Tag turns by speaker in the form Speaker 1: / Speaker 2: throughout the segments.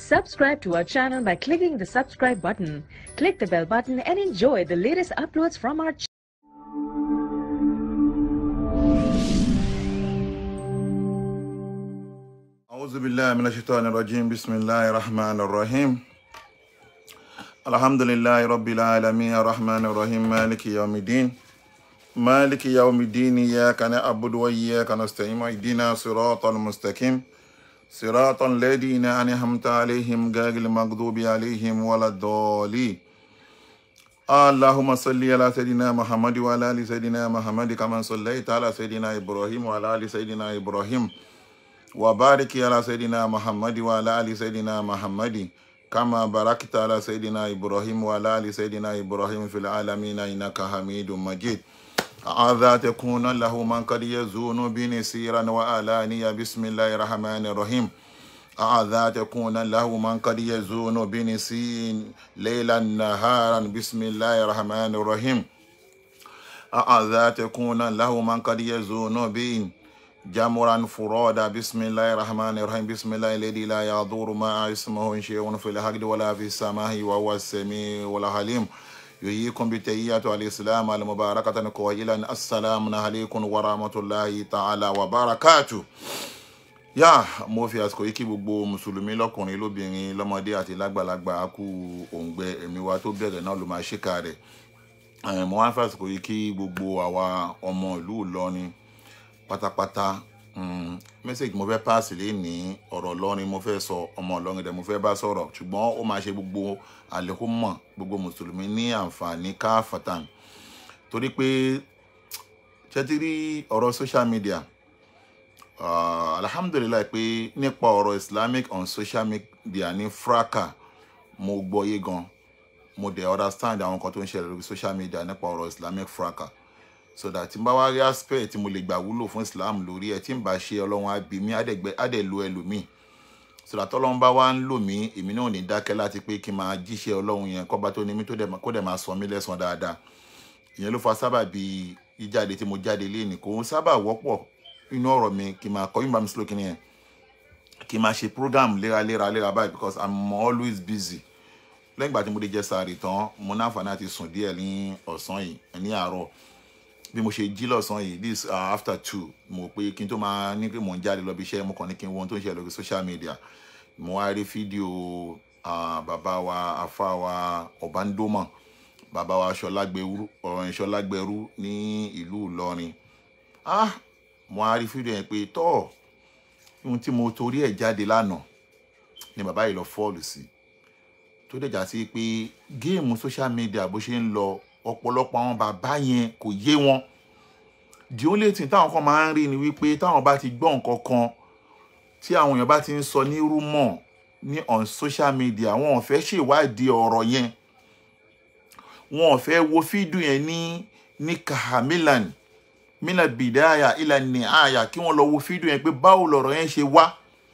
Speaker 1: Subscribe to our channel by clicking the subscribe button. Click the bell button and enjoy the latest uploads from our channel.
Speaker 2: أعوذ بالله من الشيطان الرجيم بسم الله الرحمن الرحيم الحمد لله رب العالمين الرحمن الرحيم مالك يوم الدين مالك يوم الدين إياك نعبد وإياك نستعين اهدنا صراط المستقيم صراط الذين أنعمت عليهم غير المغضوب عليهم ولا الضالين اللهم صل على سيدنا محمد وعلى ال سيدنا محمد كما صليت على سيدنا ابراهيم وعلى ال سيدنا ابراهيم وبارك على سيدنا محمد وعلى ال سيدنا محمد كما باركت على سيدنا ابراهيم وعلى ال سيدنا ابراهيم في العالمين انك حميد مجيد هذا تكون له من قد يزون بنسيرا وآلانيا بسم الله الرحمن الرحيم أعذا تكون له من قد يزون بنسين ليلا نهارا بسم الله الرحمن الرحيم أعذا تكون له من قد يزون بين جمرا فرادا بسم الله الرحمن الرحيم بسم الله الذي لا يضر مع اسمه شيء في الأرض ولا في السماء وهو السميع والعليم يحييكم بتحية الإسلام المباركة قائلا السلام عليكم ورحمة الله تعالى وبركاته yá mo fi àsìkò yìí kí gbogbo mùsùlùmí lọkùnrin lóbìnrin lọmọdé àti lágbàlagbà á kú òǹgbẹ ẹ̀mí wa tó bẹ̀rẹ̀ náà ló máa ṣèkà rẹ̀ Eh, mo wá fi àsìkò yìí kí gbogbo àwa ọmọ ìlú Ìlọrin pátápátá mm, mẹ́sẹ̀gì mo fẹ́ páàsì lé ní ọ̀rọ̀ Ìlọrin mo fẹ́ sọ ọmọ Ìlọrin dẹ̀ mo fẹ́ bá sọ̀rọ̀ ṣùgbọ́n ó máa ṣe gbogbo àlékún mọ̀ gbogbo mùsùlùmí ní àǹfààní káfàtàn torí pé ṣẹ́tírí ọ̀rọ̀ social media uh, alhamdulilayi pé nípa ọ̀rọ̀ islamic on social media ní fraka mo gbọ́ yé gan mo dẹ̀ understand àwọn kan tó ń ṣẹlẹ̀ lórí social media nípa ọ̀rọ̀ islamic fraka so that tí n bá wá rí aspect tí mo lè gbà wúlò fún islam lórí ẹ̀ tí n bá ṣe ọlọ́run á bí mi á dẹ̀ gbẹ- á dẹ̀ lo ẹlòmíì so that ọlọ́run bá wá ń lò mí èmi náà ò ní dákẹ́ láti pé kí n máa jíṣẹ́ ọlọ́run yẹn kọ́ba tó ní mí tó dẹ̀ máa- kó dẹ̀ máa sọ mí lẹ́san dáadáa ìyẹn ló fa sábàbí jíjáde tí mo jáde léènì kò ń sábà wọ́pọ̀ inú ọ̀rọ̀ mi kì í máa kọ́ yín bá mi sílò kí ni yẹn kì í máa ṣe program léraléra léra báyìí because i'm always busy lẹ́yìn ìgbà tí mo dé jẹ sàárì tán mo ní àǹfààní àti sùn díẹ̀ ní ọ̀sán yìí ní àárọ̀ bí mo ṣe jí lọ́sàn yìí this uh, after two mo pé kí n tó máa ní pé mò ń jáde lọ bí iṣẹ́ mo kàn ní kí n wo ohun tó ń ṣe lórí social media mo wá rí fídíò uh, bàbá wa afá wa ọ̀bándómọ̀ bàbá wa ṣọlágbẹrú ọ̀rọ̀ ṣọlágbẹrú ní ìlú Ìlọrin ah mo á rí fídíò yẹn pé tọ́ ohun tí mo torí ẹ̀ jáde lánàá ni bàbá yìí lọ fọ́ọ̀lù sí tó dẹ̀ já sí pé géèmù social media bó ṣe ń lọ ọ̀pọ̀lọpọ̀ àwọn bàbá yẹn kò yé wọn the only thing táwọn kan máa ń rí ni wípé táwọn bá ti gbọ́ nǹkan kan tí àwọn èèyàn bá ti ń sọ ní rúmọ̀ ní on social media wọn ò fẹ́ ṣèwádìí ọ̀rọ̀ yẹn wọn ò fẹ́ wo fídíò yẹn ní ní kahamilan mina bidaya ila niaya kí wọ́n lọ wo fídíò yẹn pé báwo lọ̀rọ̀ yẹn ṣe wá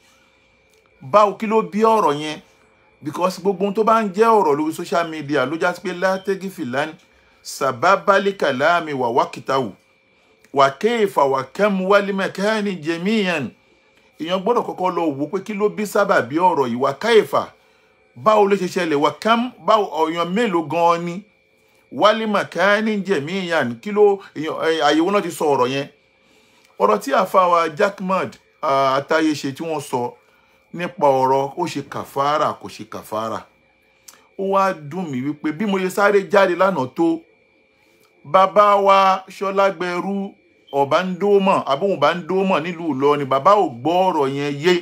Speaker 2: báwo kí ló bí ọ̀rọ̀ yẹn because gbogbo ohun tó bá ń jẹ́ ọ̀rọ̀ lórí social media ló já sí pé látẹ́gì fìlání sàbábálì kàlámì wà wákìtàwù wà kéèfà wà kẹ́mu wálé mẹ́kẹ́ni jẹ̀míyàn èèyàn gbọ́dọ̀ kọ́kọ́ lọ wò pé kí ló bí sábà bí ọ̀rọ̀ yìí wà káèfà báwo ló ṣe ṣẹlẹ̀ wà kẹ́mu báwo ọ̀yàn mélòó gan-an ni wálé mẹ́kẹ́ni jẹ̀míyàn kí ló èèyàn àyẹ̀wò náà ti sọ ọ̀rọ̀ yẹn ọ̀rọ̀ tí àfàwà jackmad àtàyè ṣe tí wọ́n sọ nípa ọ̀rọ̀ ó ṣe kàfàrà kò ṣe kàfàrà ó wá dùn mí wípé bí mo ṣe sáré jáde lánàá tó bàbá wa ṣọlágbẹrú ọ̀bándómọ̀ àbóhùn bándómọ̀ nílùú Ìlọrin bàbá ò gbọ́ ọ̀rọ̀ yẹn yé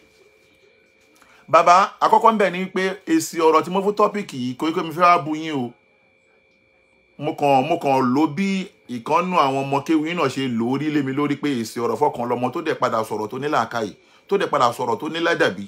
Speaker 2: bàbá àkọ́kọ́ ń bẹ̀ ni pé èsì ọ̀rọ̀ tí mo fún tọ́pìkì yìí kò í pé mi fẹ́ wá bu yín o mo kàn mo kàn lò bí ìkànnù àwọn ọmọ kéwì náà ṣe lò ó rí lé mi lórí pé èsì ọ̀rọ̀ fọkàn lọmọ tó dẹ̀ padà sọ̀rọ̀ tó ní làákàyè tó dẹ̀ padà sọ̀rọ̀ tó ní ládàbí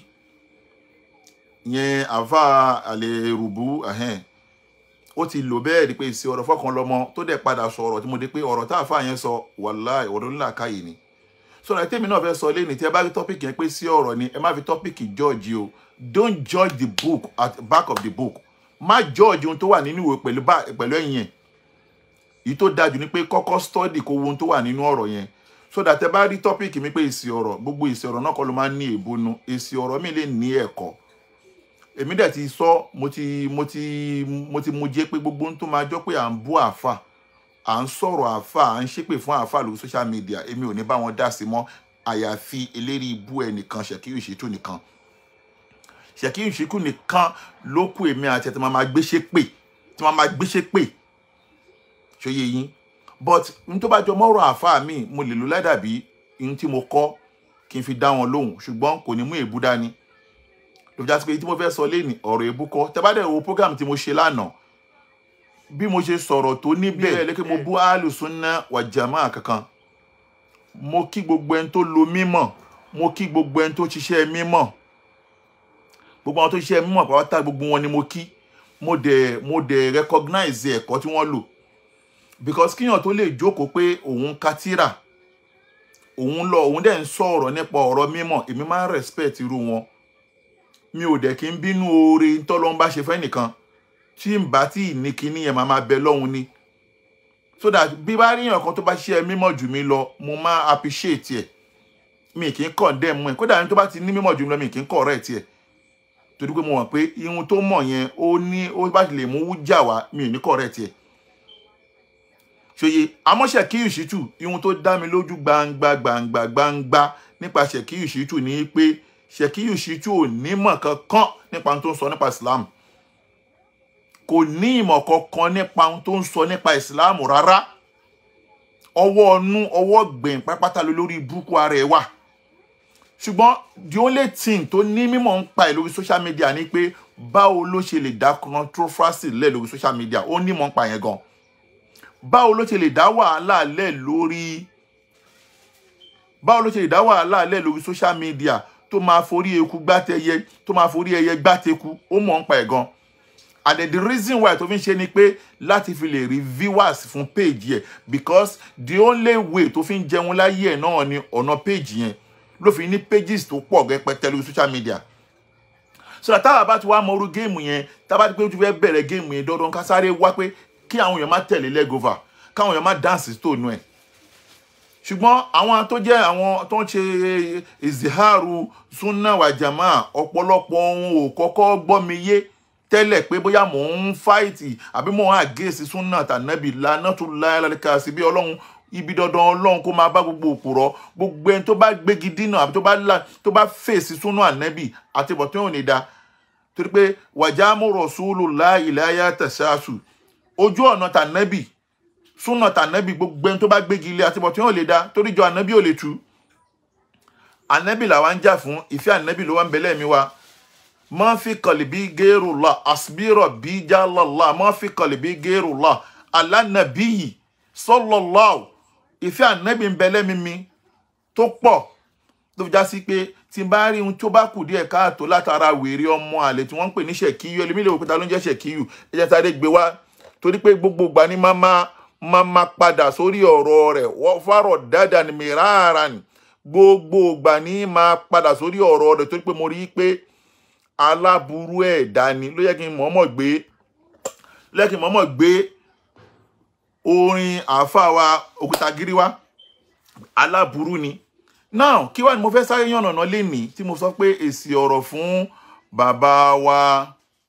Speaker 2: yẹn àfa àlè rùbú ẹ̀hẹ́n ó ti lò bẹ́ẹ̀ rí pé èsì ọ̀rọ̀ fọkàn lọmọ tó dẹ̀ padà sọ̀rọ̀ tí mo dé pé ọ̀rọ̀ tá àfa yẹn sọ wàláì ọ̀rọ̀ ní làákàyè ni sọ̀rọ̀ ẹ̀ tèmi náà fẹ́ sọ lẹ́ni tí ẹ bá rí tọ́pìkì yẹn pé sí ọ̀rọ̀ ni ẹ má fi tọ́pìkì judge o don't judge the book at the back of the book má judge ohun tó wà nínú ìwé pẹ̀lú bá- pẹ̀lú ẹ̀yìn ẹ̀ èyí tó dájú ni pé kọ́kọ́ study kó wo ohun tó wà nínú ọ̀rọ̀ yẹn so that ẹ bá rí tọ́pìkì mi pé èsì ọ̀rọ̀ gbogbo èsì ọ̀rọ̀ náà kọ́ ló máa ń ní èbónú èsì ọ̀rọ̀ mi lè ní ẹ̀kọ́ èmi dẹ̀ ti sọ mo ti mo ti mo ti mu jẹ́ pé gbogbo ohun tó máa jọ pé à ń bú àáfà à ń sọ̀rọ̀ àáfà à ń ṣépè fún àáfà lórí social media èmi ò ní bá wọn dá sí mọ́ àyàfi eléri ibú ẹnìkan ṣèkíyù ìṣètò nìkan ṣèkíyù ìṣèkù nìkan ló kù èmi àti ẹ̀ tí wọ́n máa gbé ṣépè tí wọ́n máa gbé ṣépè ṣòye yín but n tó bá jọ mọ́rọ̀ àáfà mi mo lè lo ládàbí n tí mo kọ́ kí n fi dá wọn lóhùn ṣùgbọ́n kò ní mú èébú dání ló fi já sí pé tí mo fẹ́ sọ léèní ọ̀rọ̀ èébú kọ́ tẹ́ bá dẹ̀ wo program tí mo ṣe lánàá bí mo ṣe sọ̀rọ̀ tó níbẹ̀ lẹ́kẹ́ mo bú alùsùnà wà jàmá kankan mo kí gbogbo ẹni tó lo mímọ̀ mo kí gbogbo ẹni tó ṣiṣẹ́ mímọ̀ gbogbo àwọn tó ṣiṣẹ́ mímọ̀ pàápàá gbogbo wọn ni mo kí mo dẹ̀ mo dẹ̀ recognize ẹ̀kọ́ tí wọ́n lò because kíyàn tó lè jókòó pé òun ka tírà òun lọ òun dẹ̀ ń sọ̀rọ̀ nípa ọ̀rọ̀ mímọ̀ èmi máa ń respect irú wọn mi ò dẹ̀ kí n bínú oore tọ́lọ́n bá ṣe fẹ́ nìkan tí n bá tí ní kíní yẹn máa máa bẹ lọ́hùn ni so that bí bá ríyàn kan tó bá ṣe mímọ̀ jù mí lọ mo máa appreciate ẹ̀ mi kì í condemn ẹ̀ kódà ní tó bá ti ní mímọ̀ jù mí lọ mi kì í correct ẹ̀ torí pé mo mọ̀ pé ihun tó mọ̀ yẹn ó ní ó bá ti lè mú wújà wá mi ò ní correct ẹ̀ ṣòye àmọ́ Ṣèkíyù Ṣítù ihun tó dá mi lójú gbangba gbangba gbangba nípa Ṣèkíyù Ṣítù ni pé Ṣèkíyù Ṣítù ò nímọ̀ kankan nípa ohun tó ń sọ nípa Islam kò ní ìmọ̀ kankan nípa ohun tó ń sọ nípa Islam rárá ọwọ́ ọnú ọwọ́ gbẹ̀yìn pátápátá lórí burúkú ara ẹ̀ wà ṣùgbọ́n the only thing tó ní mímọ̀ ń pa ẹ̀ lórí social media ni pé báwo ló ṣe lè dá controversy lẹ̀ lórí social media ó nímọ̀ ń pa yẹn gan báwo ló ṣe lè dá wàhálà lẹ̀ lórí báwo ló ṣe lè dá wàhálà lẹ̀ lórí social media tó máa forí eku gbátẹyẹ tó máa forí ẹyẹ gbáteku ó mọ̀ ń pa ẹ̀ gan and then the reason why tó fi ń ṣe ni pé láti fi lè rí viewers fún page yẹ because the only way tó fi ń jẹun láyé ẹ̀ náà ni ọ̀nà page yẹn ló fi ní pages tó pọ̀ rẹpẹtẹ lórí social media so that táwa bá ti wá mọrú géèmù yẹn táwa ti pé ojú fẹ́ bẹ̀rẹ̀ géèmù yẹn dandan ká sáré wá pé kí àwọn èèyàn má tẹ̀lé legova káwọn èèyàn má dáǹsì stóònù ẹ̀ ṣùgbọ́n àwọn tó jẹ́ àwọn tó ń ṣe ìzìháàrù súnà wàjàmá ọ̀pọ̀lọpọ̀ ohun ò kọ́kọ́ gbọ́ mi yé tẹ́lẹ̀ pé bóyá mò ń fáìtì àbí mò ń àgéèsì súnà tànàbì lánà tó láyàlẹ́ka sí bí ọlọ́run ibi dandan ọlọ́run kó máa bá gbogbo òpùrọ̀ gbogbo ẹni tó bá gbégi dínà àbí tó bá tó bá fèsì súnà ànẹ́bì àti bọ̀tún ò ní da torí pé wàjámù rọ̀ṣúlù láìláyà tẹ̀síàṣù ojú ọ̀nà tànẹ́bì súnà tànẹ́bì gbogbo ẹni tó bá gbégi ilé àti bọ̀tún ò lè da torí jọ ànẹ́bì ò lè tú ànẹ́bì làwa ń jà fún ìfẹ́ ànẹ́bì ló wà ń bẹ̀lẹ̀ mi wa ma fi qalbi gairullah asbira bi jallallah ma fi qalbi gairullah ala nabiyyi sallallahu ìfẹ́ ànẹ́bì ń bẹ̀lẹ̀ mi mi tó pọ̀ tó fi já sí pé tí n bá rí ohun tó bá kù díẹ̀ káàtó látara wèrè ọmọ àlè tí wọ́n ń pè ní ṣèkíyù ẹlẹ́mìlẹ̀ òkúta ló ń jẹ́ ṣèkíyù ẹ jẹ́ sáré gbé wá torí pé gbogbo ìgbà ni máa máa máa padà sórí ọ̀rọ̀ rẹ̀ wọ́n fárọ̀ dáadáa ní mìíràn ni gbogbo ìgbà ni máa padà sórí ọ̀rọ̀ rẹ̀ torí pé mo rí i pé aláburú ẹ̀dá ni ló yẹ kí n mọ̀ọ́mọ̀ gbé ló yẹ kí n mọ̀ọ́mọ̀ gbé orin àáfàá wa Òkútagírí wá aláburú ni now kí wá ni mo fẹ́ sáré yànnàná lénìí tí mo sọ pé èsì ọ̀rọ̀ fún bàbá wa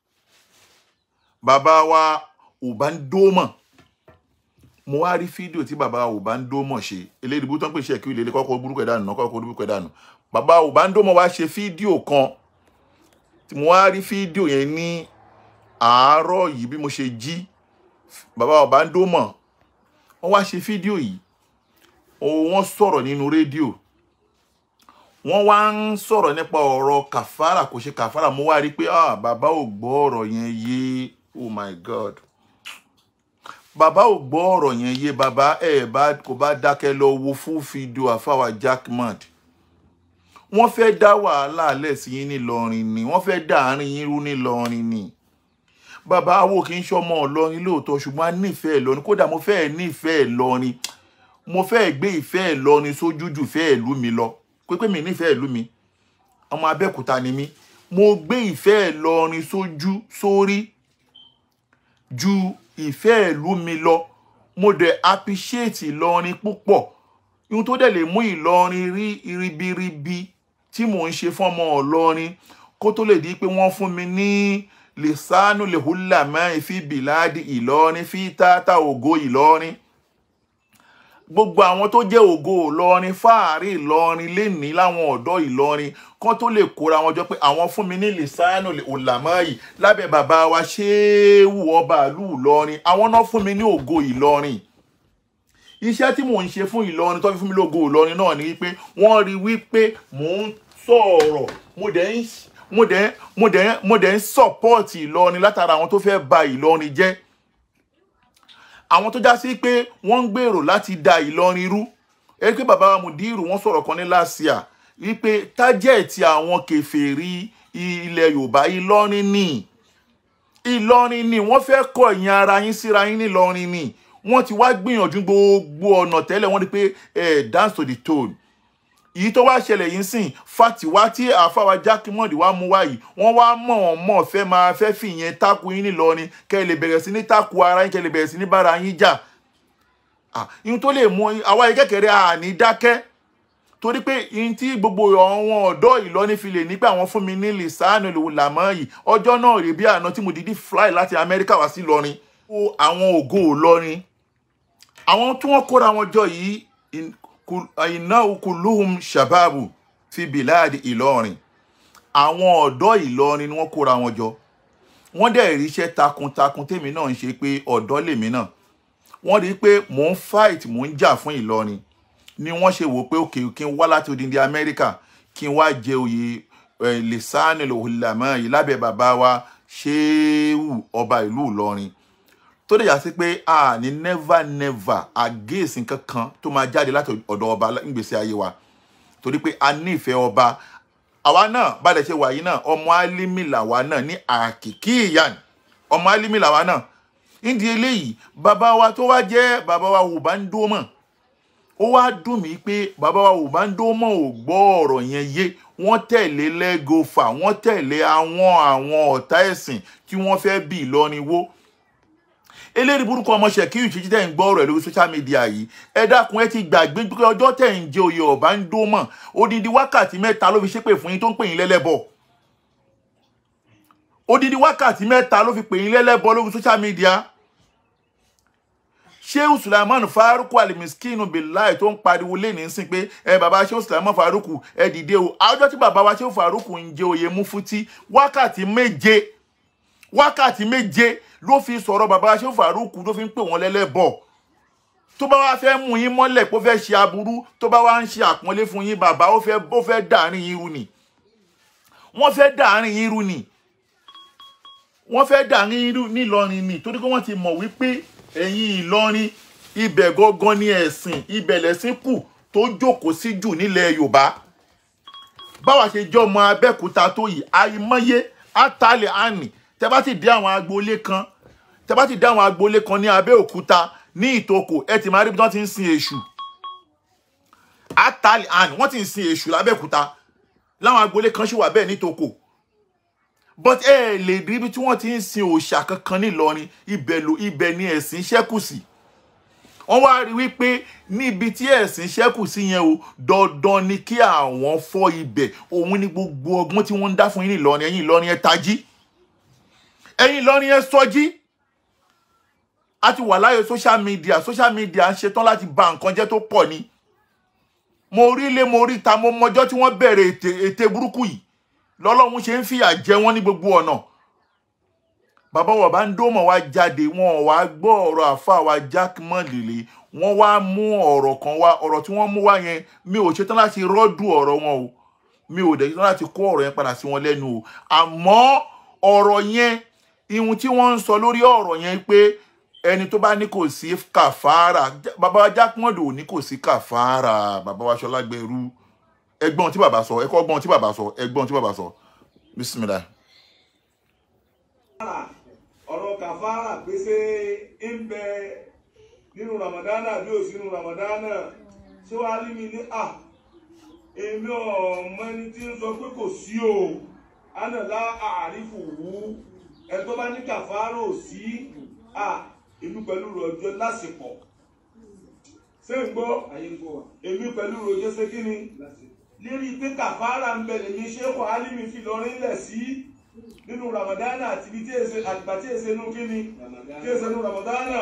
Speaker 2: bàbá wa Ubandoma mo wá rí fídíò tí bàbá Ubandoma ṣe eléyìí bó tán pè ṣe kí ilé kọ́kọ́ burúkú ẹ̀ dànù náà kọ́kọ́ burúkú ẹ̀ dànù bàbá Ubandoma wá ṣe fídíò kan tí mo wá rí fídíò yẹn ní àárọ̀ yìí bí mo ṣe jí bàbá Ubandoma wọ́n wá ṣe fídíò yìí wọ́n sọ̀rọ̀ nínú rédíò wọ́n wá ń sọ̀rọ̀ nípa ọ̀rọ̀ kàfàrà kò ṣe kàfàrà mo wá rí i pé ah bàbá ò gbọ́ ọ̀rọ̀ yẹn yé oh my god bàbá ò gbọ́ ọ̀rọ̀ yẹn yé bàbá ẹ̀ bá kò bá dákẹ́ lọ wo fún fídíò àfàwà jackmad wọ́n fẹ́ dá wàhálà alẹ́ sí yín nílọrin ni wọ́n fẹ́ dá àárín yín rú nílọrin ni bàbá awo kì í ṣọmọ ọlọrin lóòótọ́ ṣùgbọ́n a nífẹ̀ẹ́ lọrin kódà mo fẹ́ nífẹ̀ẹ́ lọrin mo fẹ́ gbé ìfẹ́ lọrin sójú jù fẹ́ ìlú mi lọ pépé mi nífẹ̀ẹ́ ìlú mi ọmọ abẹ́òkúta ni mí mo gbé ìfẹ́ ìlọrin sójú sórí ju ìfẹ́ ìlú mi lọ mo dẹ̀ appreciate ìlọrin púpọ̀ ihun tó dẹ̀ lè mú ìlọrin rí ribiribi tí mò ń ṣe fọ́mọ ọlọrin kó tó lè di pé wọ́n fún mi ní lisanu lehula mẹ́rin fi bìláàdì ìlọrin fi tata ògo ìlọrin gbogbo àwọn tó jẹ́ ògo ìlọrin fáàrí ìlọrin lẹ́ni láwọn ọ̀dọ́ ìlọrin kán tó lè kóra wọn jọ pé àwọn fún mi ní lisanu olàmọ́yì lábẹ́ bàbá wa ṣéwù ọba ìlú ìlọrin àwọn náà fún mi ní ògo ìlọrin iṣẹ́ tí mò ń ṣe fún ìlọrin tó fi fún mi lógo ìlọrin náà ni wípé wọ́n rí wípé mò ń sọ̀rọ̀ mo dẹ̀ ń mo dẹ̀ mo dẹ̀ mo dẹ̀ ń sọ̀pọ́ọ̀tì ìlọrin látara àwọn tó fẹ́ ba ìlọrin jẹ́ àwọn tó já sí pé wọ́n ń gbèrò láti da ìlọrin rú ẹ pé bàbá wa Mudiru wọ́n sọ̀rọ̀ kan ní láṣìá wípé tájẹ̀tì àwọn kèfèrí ilẹ̀ Yorùbá ìlọrin ni ìlọrin ni wọ́n fẹ́ kọ̀ ìyẹn ara yín síra yín nílọrin ni wọ́n ti wá gbìyànjú gbogbo ọ̀nà tẹ́lẹ̀ wọ́n rí pé ẹ̀ dance to the tone èyí tó wá ṣẹlẹ̀ yìí sìn fatiwa tí àfàwà jákèmọ́dì wá mú wá yìí wọ́n wá mọ̀ ọ́n mọ̀ fẹ́ máa fẹ́ fìyẹn tákù yín nílọrin kẹ́ ẹ lè bẹ̀rẹ̀ sí ní tákù ara yín kẹ́ ẹ lè bẹ̀rẹ̀ sí ní bára yín jà ihun tó lè mú àwa yìí kékeré àní dákẹ́ torí pé ihun tí gbogbo àwọn ọ̀dọ́ ìlọrin fi lè ní pé àwọn fún mi ní lisanu làmọ́ yìí ọjọ́ náà rè bí àná tí mo dìídì fly láti amẹ́ríkà wá sí ìlọrin àwọn ògo ìlọrin àwọn tí wọ́n kóra wọn jọ yìí iná kuluhum shababu fi biladi ìlọrin àwọn ọ̀dọ́ ìlọrin ni wọ́n kóra wọn jọ wọ́n dẹ̀ rí iṣẹ́ takuntakun tèmi náà ń ṣe pé ọ̀dọ́ lèmi náà wọ́n rí i pé mò ń fight mò ń jà fún ìlọrin ni wọ́n ṣe wò pé òkè kí n wá láti odindi amẹ́ríkà kí n wá jẹ oyè lisani lòhùlámọ́ yìí lábẹ́ bàbá wa ṣéwù ọba ìlú ìlọrin tó dẹ̀ yà sí pé a ní never never against nǹkan kan tó máa jáde láti ọ̀dọ̀ ọba nígbèsí ayé wa torí pé a ní ìfẹ́ ọba àwa náà bàdẹ̀ ṣe wà yìí náà ọmọ alimi làwa náà ní àkìkí ìyàn ọmọ alimi làwa náà nídìí eléyìí bàbá wa tó wá jẹ́ bàbá wa wò bá ń dó mọ̀ ó wá dùn mí pé bàbá wa wò bá ń dó mọ̀ ò gbọ́ ọ̀rọ̀ yẹn yé wọ́n tẹ̀lé lẹ́gọ̀fà wọ́n tẹ̀lé àwọn àwọn ọ̀tá ẹ̀sìn tí wọ́n fẹ́ bí Ìlọrin wó eléyìí burúkú ọmọ ṣèkírì títí tẹ̀ ń gbọ́ ọ̀rọ̀ ẹ̀ lórí social media yìí ẹ dákun ẹ ti gbàgbé pé ọjọ́ tẹ̀ ń jẹ oyè ọ̀bá ń dó mọ̀ odidi wákàtí mẹ́ta ló fi ṣépè fún yín tó ń pè yín lẹ́lẹ́bọ̀ odidi wákàtí mẹ́ta ló fi pè yín lẹ́lẹ́bọ̀ lórí social media sheu sulaiman faruku alimiskinu bilayi tó ń pariwo lé ní sìn pé ẹ bàbá sheu sulaiman faruku ẹ dìde o àwùjọ tí bàbá wa sheu faruku ń jẹ oyè mufuti wákàtí méje wákàtí méje ló fi sọ̀rọ̀ bàbá ṣé faruku ló fi ń pè wọ́n lẹ́lẹ́bọ̀ tó bá wá fẹ́ mú yín mọ́lẹ̀ pé ó fẹ́ ṣe aburú tó bá wá ń ṣe àpọ́nlé fún yín bàbá ó fẹ́ ó fẹ́ dàárín yín rú ni wọ́n fẹ́ dàárín yín rú ni wọ́n fẹ́ dàárín yín rú nílọrin ni torí pé wọ́n ti mọ̀ wípé ẹ̀yin ìlọrin ibẹ̀ gangan ni ẹ̀sìn ibẹ̀ lẹ̀sìn kù tó jókòó sí jù nílẹ̀ yorùbá báwa ṣe jọ ọmọ abẹ́òkúta tó yìí àìmọye àtàlẹ̀ àní tẹ bá ti dé àwọn agboolé kan tẹ bá ti dé àwọn agboolé kan ní abẹ́òkúta ní ìtòkò ẹ ti máa rí bí wọ́n ti ń sin èṣù àtàlẹ̀ àní wọ́n ti ń sin èṣù lábẹ́òkúta láwọn agboolé kan ṣì wà bẹ́ẹ̀ ní ìtòkò but ẹ lè rí bí tí wọ́n ti ń sin òòṣà kankan nílọrin ibẹ̀ ló ibẹ̀ ni ẹ̀sìn ṣẹ́kù sí wọ́n wá rí wípé níbi tí ẹ̀sìn ṣẹ́kù sí yẹn o dandan ni kí àwọn fọ́ ibẹ̀ òun ni gbogbo ọgbọ́n tí wọ́n ń dá fún yín nílọrin ẹ̀yin ìlọrin ẹ tají ẹ̀yin ìlọrin ẹ sọjí a ti wà láyé social media social media ń ṣetán láti ba nǹkan jẹ́ tó pọ̀ ni mo rí ilé mo rí ta mo mọjọ́ tí wọ́n bẹ̀rẹ̀ ète ète burúkú yìí lọ́lọ́run ṣe ń fìyà jẹ wọ́n ní gbogbo ọ̀nà bàbá wa bá ń dómọ̀ wá jáde wọn ò wá gbọ́ ọ̀rọ̀ àfa wa Jack mọ́lẹ̀lẹ̀ wọ́n wá mú ọ̀rọ̀ kan wá ọ̀rọ̀ tí wọ́n mú wá yẹn mi ò ṣetán láti rọ́dù ọ̀rọ̀ wọn o mi ò dẹ̀ ṣetán láti kó ọ̀rọ̀ yẹn padà sí wọn lẹ́nu o àmọ́ ọ̀rọ̀ yẹn ihun tí wọ́n ń sọ lórí ọ̀rọ̀ yẹn pé ẹni tó bá ní kò sí kàfàrà bàbá wa Jack mọ́lẹ̀ ò ní kò sí kàfàrà bàbá wa Ṣọlá Gbẹrú ẹgbọ́n tí bàbá sọ ẹkọ́ gbọ́n tí bàbá sọ ẹgbọ́n tí bàbá sọ bisimilayi.
Speaker 3: ọ̀rọ̀ kàfàrà pèsè ń bẹ nínú ramadana bí ò sínú ramadana ṣé wàá rí mi ní à èmi ọmọ ẹni tí ń sọ pé kò sí o ánàlá àrífò wú ẹ tó bá ní kàfàrà ò sí à èmi pẹ̀lú rọ̀jò lásìpọ̀ ṣé ń gbọ́ èmi pẹ̀lú rọ̀jò ṣé kí ni lérí pé kàfàrà ń bẹ̀rẹ̀ ní ṣéèkù alimi fi lọrin lẹ̀ sí nínú ramadana àti ibi tí èsè àgbà tí èsè nù kíni tí èsè nù ramadana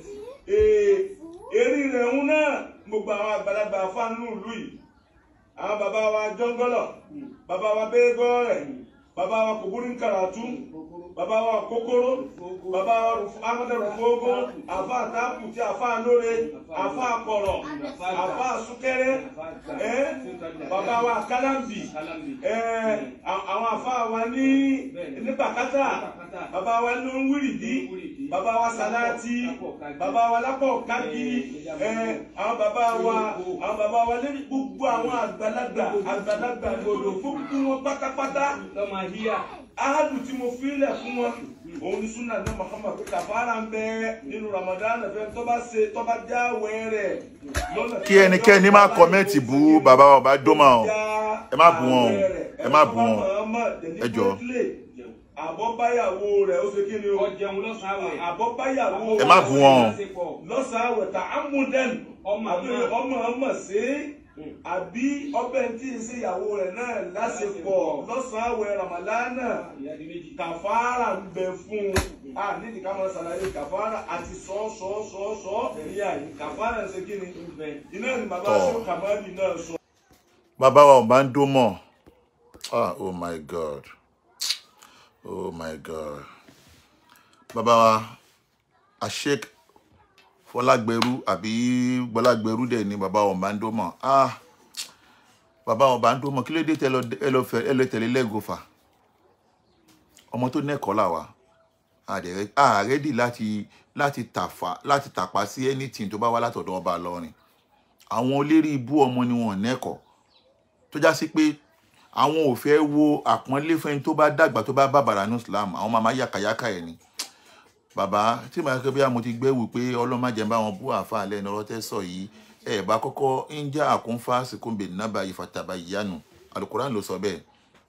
Speaker 3: èrí rẹ̀ ń náà gbogbo àwọn àgbàlagbà fáánù ìlú yìí àwọn bàbá wa jọ́ngọ́lọ̀ bàbá wa bẹ́ẹ̀gọ́rẹ̀ bàbá wa kòbúrí karatu bàbá wa kókóró bàbá wa amadu rufogo àfa àtàkù tí àfa lóore àfa àkọrọ àfa àsúkẹrẹ ẹ bàbá wa kálámbì ẹ àwọn àfa wa ní ní bàkátà bàbá wa ní wíìrìdì bàbá wa sàláàtì bàbá wa lápò kági ẹ àwọn bàbá wa àwọn bàbá wa lórí gbogbo àwọn àgbàlagbà àgbàlagbà gbòdò fún wọn pátápátá ahadu tí mo filẹ̀ fún wọn òun ni sunna ní Muhammad pé kàfàrà ń bẹ nínú Ramadan fẹ́ tó bá ṣe tó bá jáwé rẹ̀ lọ́nà
Speaker 2: kí ẹnikẹ́ni má kọ́mẹ́ǹtì bú bàbá wa bá dó máa o ẹ má bú wọn o ẹ má bú wọn ẹ jọ.
Speaker 3: àbọ̀báyàwó rẹ̀ ó ṣe kí ni o
Speaker 4: ọjẹun lọ́sàn-án àwẹ̀.
Speaker 3: àbọ̀báyàwó
Speaker 2: ẹ má bú wọn o.
Speaker 3: lọ́sàn-án àwẹ̀ tà ámúdẹ́n
Speaker 4: Ọmọ
Speaker 3: àbí
Speaker 4: náà.
Speaker 3: ọmọ ọmọ sí àbí ọbẹ̀ tí ń ṣe ìyàwó rẹ̀ náà lásìkò lọ́sàn-án àwẹ̀ Ramadana
Speaker 4: ìyá di méjì.
Speaker 3: kàfàrà ń bẹ fún un a nídìí ká máa ṣàlàyé kàfàrà àti sọ sọ sọ sọ ní àyè kàfàrà ń ṣe kí ni iná ni bàbá
Speaker 2: Tọ́.
Speaker 3: aṣọ kàmáàlì náà sọ.
Speaker 2: bàbá wa ò bá ń dó mọ̀ ah oh my god oh my god bàbá wa àṣek fọlágbẹrú àbí gbọlágbẹrú dẹ̀ ni bàbá wa ò bá ń dó mọ̀ ah bàbá wa ò bá ń dó mọ̀ kí ló dé tẹ lọ ẹ lọ fẹ ẹ lọ tẹ̀lé lẹ́gọ̀fà ọmọ tó nẹ́kọ̀ọ́ là wa àrẹ́dì láti láti tàfà láti tàpá sí anything tó bá wá látọ̀dọ̀ ọba lọ́rin àwọn olérí ibú ọmọ ni wọn nẹ́kọ̀ọ́ tó já sí pé àwọn ò fẹ́ wo àpọ́nlé fún ẹni tó bá dàgbà tó bá bàbàrà ní islam àwọn máa máa yàkàyàkà ẹ̀ ni bàbá tí màá kẹ́ bí mo ti gbẹ́wò pé ọlọ́màjẹ́ bá wọn bú àáfàá lẹ́nu ọ̀rọ̀ tẹ́ sọ yìí ẹ̀ bá kọ́kọ́ ń já àkúnfà síkúnbè nábà ìfàtàbà ìyanu alukoran ló sọ bẹ́ẹ̀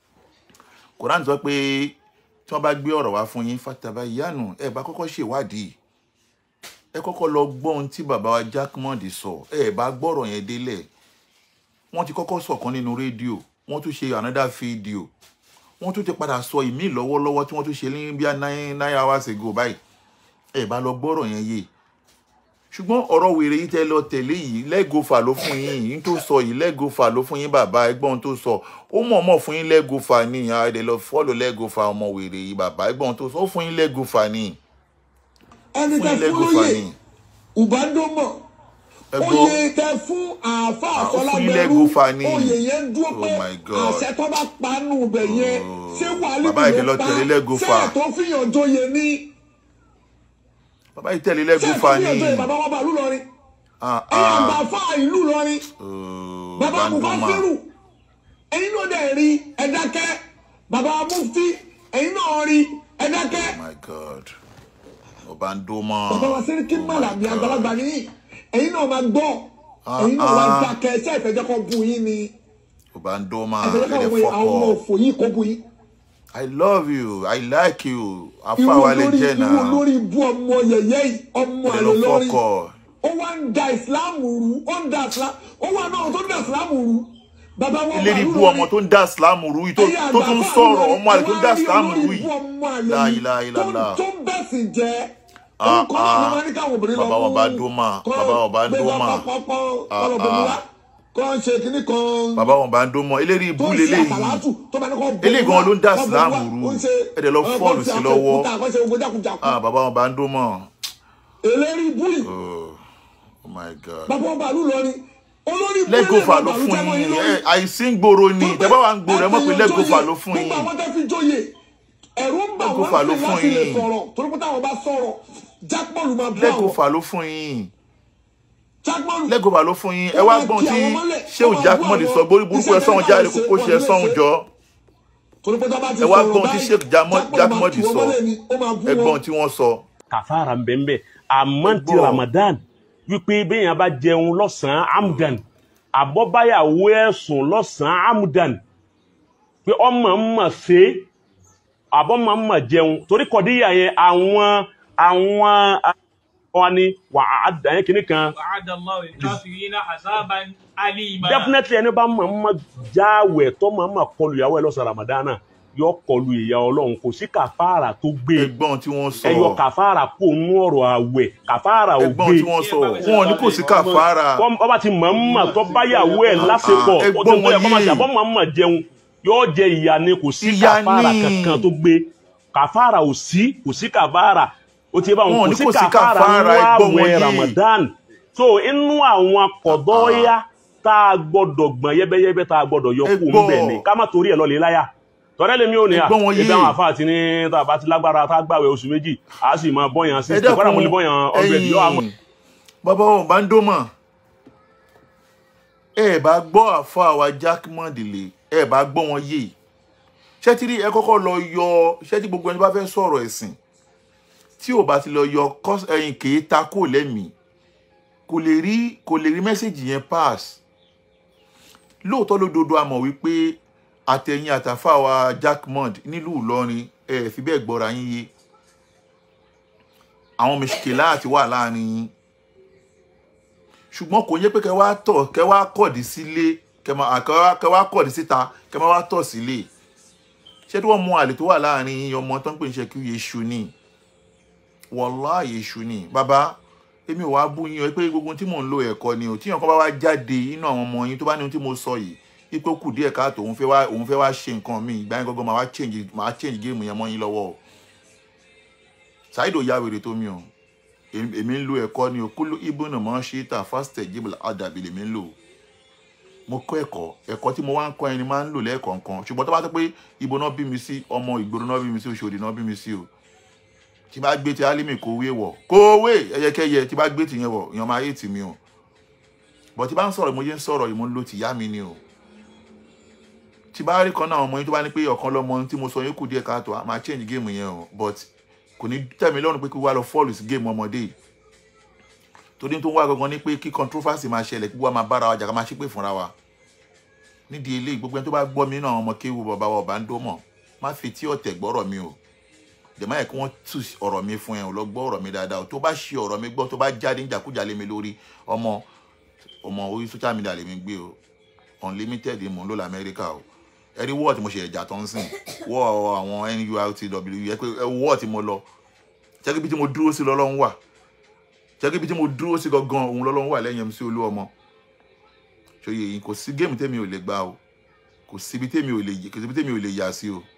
Speaker 2: koran sọ pé tí wọ́n bá gbé ọ̀rọ̀ wá fún yín fàtàbà ìyanu ẹ̀ bá kọ́kọ́ ṣèwádìí ẹ kọ́kọ́ lọ gbọ́ ohun tí bàbá wa Jackmond sọ ẹ̀ bá gbọ́rọ̀ yẹn délẹ̀ wọ́n ti kọ́kọ́ sọ̀kan nínú rédíò wọ́n tún ṣe another video wọ́n tún ti padà sọ ìmí lọ́wọ́lọ́wọ́ tí wọ́n tún ṣe ní bíi nine nine hours ago báyìí ẹ bá lọ gbọ́rọ̀ yẹn yé ṣùgbọ́n ọ̀rọ̀ wèrè yìí tẹ́ lọ tẹ̀lé yìí lẹ́gọ̀fà ló fún yín yìí tó sọ yìí lẹ́gọ̀fà ló fún yín bàbá ẹgbọ́n tó sọ ó mọ̀ọ́mọ̀ fún yín lẹ́gọ̀fà ní ìyá ẹ̀dẹ̀ lọ fọ́lọ̀ lẹ́gọ̀fà ọmọ wèrè yìí bàbá ẹgbọ́n tó sọ ó fún yín lẹ́gọ̀fà ní
Speaker 5: ẹni
Speaker 2: fún
Speaker 5: tẹ
Speaker 2: yín
Speaker 5: fún
Speaker 2: lẹ́gọ̀fà
Speaker 5: lóye
Speaker 2: ní
Speaker 5: ùbádọ́mọ̀
Speaker 2: ẹgbọ́n
Speaker 5: oyè tẹ fún àáfà
Speaker 2: Ah, ó fún
Speaker 5: àfọlágbẹrú
Speaker 2: ilé Gúfà ní.
Speaker 5: oyè yẹn dúró
Speaker 2: Oh
Speaker 5: pé
Speaker 2: my God.
Speaker 5: àṣẹ tó bá panu bẹ yẹn
Speaker 2: Oh.
Speaker 5: ṣé wàhálì
Speaker 2: Bàbá yìí lọ tẹ̀lé ilé Gúfà.
Speaker 5: ṣé tó fìyàn joyè ní
Speaker 2: bàbá yìí tẹ̀lé
Speaker 5: ṣé tó
Speaker 2: lẹ́gọ̀fà ní
Speaker 5: fìyàn joyè bàbá wọn bàálù lọrin
Speaker 2: Ah,
Speaker 5: ẹ̀yin àgbà
Speaker 2: ah.
Speaker 5: fà ìlú lọrin
Speaker 2: Oh,
Speaker 5: bàbá
Speaker 2: Bandoma.
Speaker 5: mufasiru ẹ̀yin náà dẹ̀ rí ẹ̀dákẹ́ bàbá mufti ẹ̀yin náà rí ẹ̀dákẹ́
Speaker 2: Oh my God. Obandoma.
Speaker 5: bàbá wa sẹ́ríkì
Speaker 2: Oh my
Speaker 5: màlàmí
Speaker 2: God.
Speaker 5: àgbàlagbà nìyí ẹ̀yin náà máa gbọ́
Speaker 2: Ah,
Speaker 5: ẹ̀yin náà wá
Speaker 2: ah.
Speaker 5: dákẹ́ ṣé ìfẹ́jẹ́kọ̀ bu yín ni
Speaker 2: Obandoma.
Speaker 5: ìfẹ́jẹ́kọ̀
Speaker 2: Ẹ̀dẹ̀
Speaker 5: àwọn àwọn ọmọ
Speaker 2: fọ́kọ̀.
Speaker 5: òfò yìí kó bu yín.
Speaker 2: I love you. I like you.
Speaker 5: ìwọ
Speaker 2: Afáwálé
Speaker 5: lórí
Speaker 2: jẹ́
Speaker 5: ìwọ
Speaker 2: náà.
Speaker 5: lórí ibú ọmọ yẹyẹ yìí ọmọ
Speaker 2: Ẹ̀dẹ̀
Speaker 5: àlè
Speaker 2: lọ
Speaker 5: lórí
Speaker 2: fọ́kọ̀.
Speaker 5: ó wá ń da ìsìláàmù rú ó ń da ìsìláàmù ó wà náà tó ń da ìsìláàmù rú bàbá wọn
Speaker 2: Ilé ní bú ọmọ tó ń dá Ìsìlámù rú yìí tó tó tún sọ̀rọ̀ ọmọ àlè tó ń dá Ìsìlámù rú yìí. La ilaha illallah.
Speaker 5: tó ń bẹ̀sìn jẹ́
Speaker 2: Ah,
Speaker 5: orúkọ náà
Speaker 2: ah.
Speaker 5: ló máa ní káwọn obìnrin lọ
Speaker 2: Bàbá wọn bá dómà. Bàbá wọn bá dómà. Ah, ah.
Speaker 5: kọ́ ń ṣe kínní kan
Speaker 2: Bàbá wọn bá ń dó mọ́. Eléyìí ibú
Speaker 5: tó ń ṣe
Speaker 2: leléyìí.
Speaker 5: àtàlátù tó bá ní kọ́ bọ̀
Speaker 2: Eléyìí gan ló ń dá
Speaker 5: kọ́ bọ̀
Speaker 2: Ìsìlámù
Speaker 5: wá,
Speaker 2: rú.
Speaker 5: ó ń ṣe,
Speaker 2: Ẹ̀dẹ̀ lọ
Speaker 5: ọ̀,
Speaker 2: fọ́ọ̀lù
Speaker 5: kọ́ ṣe
Speaker 2: sí lọ́wọ́.
Speaker 5: àkókò, kọ́ ṣe ogun jákujàku.
Speaker 2: Ah, bàbá wọn bá ń dó mọ́.
Speaker 5: eléri búì
Speaker 2: Oh, oh my God.
Speaker 5: bàbá ọba àlú lọrin olórí búì
Speaker 2: lẹ́gọ̀fà ló
Speaker 5: bàbá àlú
Speaker 2: fún
Speaker 5: tẹ́wọ́
Speaker 2: yín
Speaker 5: lórí.
Speaker 2: ẹ àìsí ń gbòòrò ni
Speaker 5: Tó
Speaker 2: tẹ́ bá wà ń gbòòrò ẹ mọ̀ pé
Speaker 5: ẹ̀fìn
Speaker 2: lẹ́gọ̀fà
Speaker 5: joyè,
Speaker 2: ló fún
Speaker 5: gbogbo
Speaker 2: yín
Speaker 5: àwọn tẹ́ fi joyè ẹ̀rù ń bà wọ́n
Speaker 2: Lẹ́gọ̀fà ló
Speaker 5: sí
Speaker 2: fún
Speaker 5: láti lè
Speaker 2: yín.
Speaker 5: sọ̀rọ̀ torí pé táwọn bá sọ̀rọ̀ jápọ̀lù máa bú àwọn
Speaker 2: lẹ́gọ̀fà ló fún yín
Speaker 5: jápọ̀lù
Speaker 2: lẹ́gọ̀fà ló fún yín ẹ
Speaker 5: Ó
Speaker 2: wá
Speaker 5: máa
Speaker 2: gbọ́n
Speaker 5: kí
Speaker 2: tí
Speaker 5: àwọn mọ́lẹ̀,
Speaker 2: ṣé
Speaker 5: ó
Speaker 2: ò
Speaker 5: máa
Speaker 2: Jackmond
Speaker 5: bú àwọn
Speaker 2: sọ borí burúkú ẹ
Speaker 5: iṣẹ́
Speaker 2: sọ́hun
Speaker 5: tẹ́lẹ̀
Speaker 2: jáde
Speaker 5: àwọn
Speaker 2: kó
Speaker 5: ṣe
Speaker 2: ṣe ẹ
Speaker 5: wọ́n
Speaker 2: sọ́hun
Speaker 5: lè
Speaker 2: jọ
Speaker 5: torí pé táwọn bá ti
Speaker 2: ẹ wá
Speaker 5: sọ̀rọ̀
Speaker 2: gbọ́n tí
Speaker 5: báyìí,
Speaker 2: Sheikh Jamo-
Speaker 5: Jápọ̀lù máa
Speaker 2: Jackmond
Speaker 5: kí wọ́n
Speaker 2: sọ
Speaker 5: mọ́lẹ̀ ni, ó máa bú
Speaker 2: ẹ
Speaker 5: wọn.
Speaker 2: gbọ́n tí wọ́n sọ
Speaker 4: kàfàrà ń bẹ ń bẹ àmọ́ ti
Speaker 2: Gbọ́.
Speaker 4: ramadan wípé béèyàn bá jẹun lọ́sàn-án amdan àbọ̀báyàwó ẹ̀sùn lọ́sàn-án amdan pé ọmọ ń mọ̀ ṣe àbọ̀mọ̀ ń mọ̀ jẹun torí kọ̀díyà yẹn àwọn àwọn wọn ni wà á dàn yín kìíní kan
Speaker 6: وعد الله الكافرين عذابا أليما
Speaker 4: definitely ẹni bá máa ma jáwẹ̀ tó máa ma kọlu ìyàwó ẹ lọ́sàn ramadana yọ kọlu ìyà ọlọ́run kò sí kàfàrà tó gbé
Speaker 2: ẹ̀gbọ́n tí wọ́n sọ
Speaker 4: ẹyọ kàfàrà kó nú ọ̀rọ̀ àwẹ̀ kàfàrà ò
Speaker 2: ẹ̀gbọ́n
Speaker 4: gbé
Speaker 2: tí wọ́n sọ wọn ní kò sí kàfàrà
Speaker 4: Wọ́n- ọba ti mọ̀ ń mọ̀ tó báyàwó ẹ̀ lásìkò
Speaker 2: Ah,
Speaker 4: ó
Speaker 2: ẹ̀gbọ́n
Speaker 4: ti tó yẹ kó máa
Speaker 2: wọ̀nyí.
Speaker 4: ṣàbọ̀ máa mọ̀ jẹun yóò jẹ ìyà ni kò sí
Speaker 2: Ìyà
Speaker 4: kàfàrà
Speaker 2: ni.
Speaker 4: kankan tó gbé kàfàrà ò sí kò sí kàfàrà ó ti bá
Speaker 2: Wọn
Speaker 4: wọn
Speaker 2: ní
Speaker 4: kò sí
Speaker 2: kò sí
Speaker 4: kàfàrà
Speaker 2: kàfàrà,
Speaker 4: nínú
Speaker 2: ẹ̀gbọ́n
Speaker 4: àwẹ̀
Speaker 2: wọ̀nyí.
Speaker 4: Ramadan so inú àwọn kọ̀dọ́yà tá a gbọ́dọ̀ gbọ̀n yẹ́bẹ́yẹ́bẹ́ tá a gbọ́dọ̀ yọ kó ń
Speaker 2: Ẹ̀gbọ́n.
Speaker 4: bẹ̀ ni ká má torí ẹ̀ lọ lè láyà tọ́lẹ́ lèmi ò ní à
Speaker 2: Ẹ̀gbọ́n wọ̀nyí.
Speaker 4: ebi àwọn àfáà ti ní tá a bá ti lágbára tá a gbàwẹ̀ oṣù méjì a sì máa bọ́yàn sí
Speaker 2: ẹ
Speaker 4: ìpàdé mo lè bọ́yàn ọ̀gbẹ̀dì yọ àmọ́
Speaker 2: ẹ̀yin bàbá wọn bá ń dó mọ̀ ẹ bá gbọ́ àfa àwa Jack Mondile ẹ bá gbọ́ wọn yé ṣẹ́tìrì ẹ kọ́kọ́ lọ yọ ṣẹ́tì gbogbo ẹni bá fẹ́ sọ̀rọ̀ ẹ̀sìn tí ò bá ti lọ yọ kọ́s- ẹ̀yìn kèé ta kò lẹ́mìí kò lè rí kò lè rí mẹ́sẹ̀gì yẹn pass lóòótọ́ lódodo a mọ̀ wípé àtẹ̀yìn àtàfà wa Jack Mond nílùú Ìlọrin ẹ fi bẹ́ẹ̀ gbọ́ra yín yé àwọn mẹsìkèlá àti wà láàrin yín ṣùgbọ́n kò yẹ pé kẹ wá tọ̀ kẹ wá kọ̀dí sílé kẹ máa kẹ wá kẹ wá kọ̀dí síta kẹ máa wá tọ̀ sílé ṣé tí wọ́n mú àlè tó wà láàrin yín ọmọ tó ń pè ní ṣe kí yéṣu ni wọ́lá yéṣu ni bàbá èmi ò wá bú yín o pé gbogbo tí mò ń lo ẹ̀kọ́ ni o tí yàn kan bá wá jáde inú àwọn ọmọ yín tó bá ní ohun tí mo sọ yìí ipò kù díẹ̀ káàtó òun fẹ́ wá òun fẹ́ wá ṣe nǹkan míì ìgbà yẹn gangan máa wá change máa change géèmù yẹn mọ́ yín lọ́wọ́ o ṣáìdò ya wèrè tó mi o èmi èmi ń lo ẹ̀kọ́ ni o kúlú ibùnà mọ́ ṣe tà fásitẹ̀ jíbìlà àdàbí lèmi ń lò mo kọ́ ẹ̀kọ́ ẹ̀kọ́ tí mo wá ń kọ́ ẹni máa ń lò lẹ́ẹ̀kọ̀ọ̀kan ṣùgbọ́n tó bá tó pé ibo náà bí mi sí ọmọ ìgboro náà bí mi sí Òṣòdì náà bí mi sí o tí bá gbé ti alimi kò wé wọ̀ kò wé ẹyẹkẹyẹ tí bá gbé ti yẹn wọ̀ èèyàn máa yé tì mí o bọ̀ tí bá ń sọ̀rọ̀ mo yé ń sọ̀rọ̀ yìí mo ń lo tìyá mi ni o tí bá rí kan náà ọmọ yín tó bá ní pé ọ̀kan lọ́mọ tí mo sọ yín kù díẹ̀ káàtó a máa change game yẹn o but kò ní tẹ̀mí lọ́rùn pé kí wàá lọ fọ́ọ̀lù sí game ọmọdé yìí torí tó ń wá gangan ní pé kí controversy máa ṣẹlẹ̀ kí wàá máa bára wa jà ká máa ṣépè fúnra wa nídìí eléyìí gbogbo ẹni tó bá gbọ́ mi nínú àwọn ọmọ kéwu bàbá wa ọba ń dó mọ̀ má fi tí ọ̀tẹ̀ gbọ́rọ̀ mi o dẹ̀mọ́ yẹ kí wọ́n tú ọ̀rọ̀ mi fún ẹ o lọ gbọ́ ọ̀rọ̀ mi dáadáa o tó bá ṣe ọ̀rọ̀ mi gbọ́ tó bá jáde níjàkújà lé mi lórí ọmọ ọmọ orí social media lè mi gbé o unlimited mò ń lò lamẹ́ríkà o ẹ̀rí wọ́ọ̀ tí mo ṣe ẹ̀jà tó ń sìn wọ́ọ̀ àwọn nurtw yẹ pé wọ́ọ̀ tí mo lọ jẹ́ kí ibi tí mo dúró sí lọ́lọ́run wà jẹ́ kí ibi tí mo dúró sí gangan òun lọ́lọ́run wà lẹ́yìn MC Olúọmọ ṣòye yìí kò sí géèmù tèmi ò lè gbá o kò síbi tèmi ò lè kò síbi tèmi ò lè yà sí o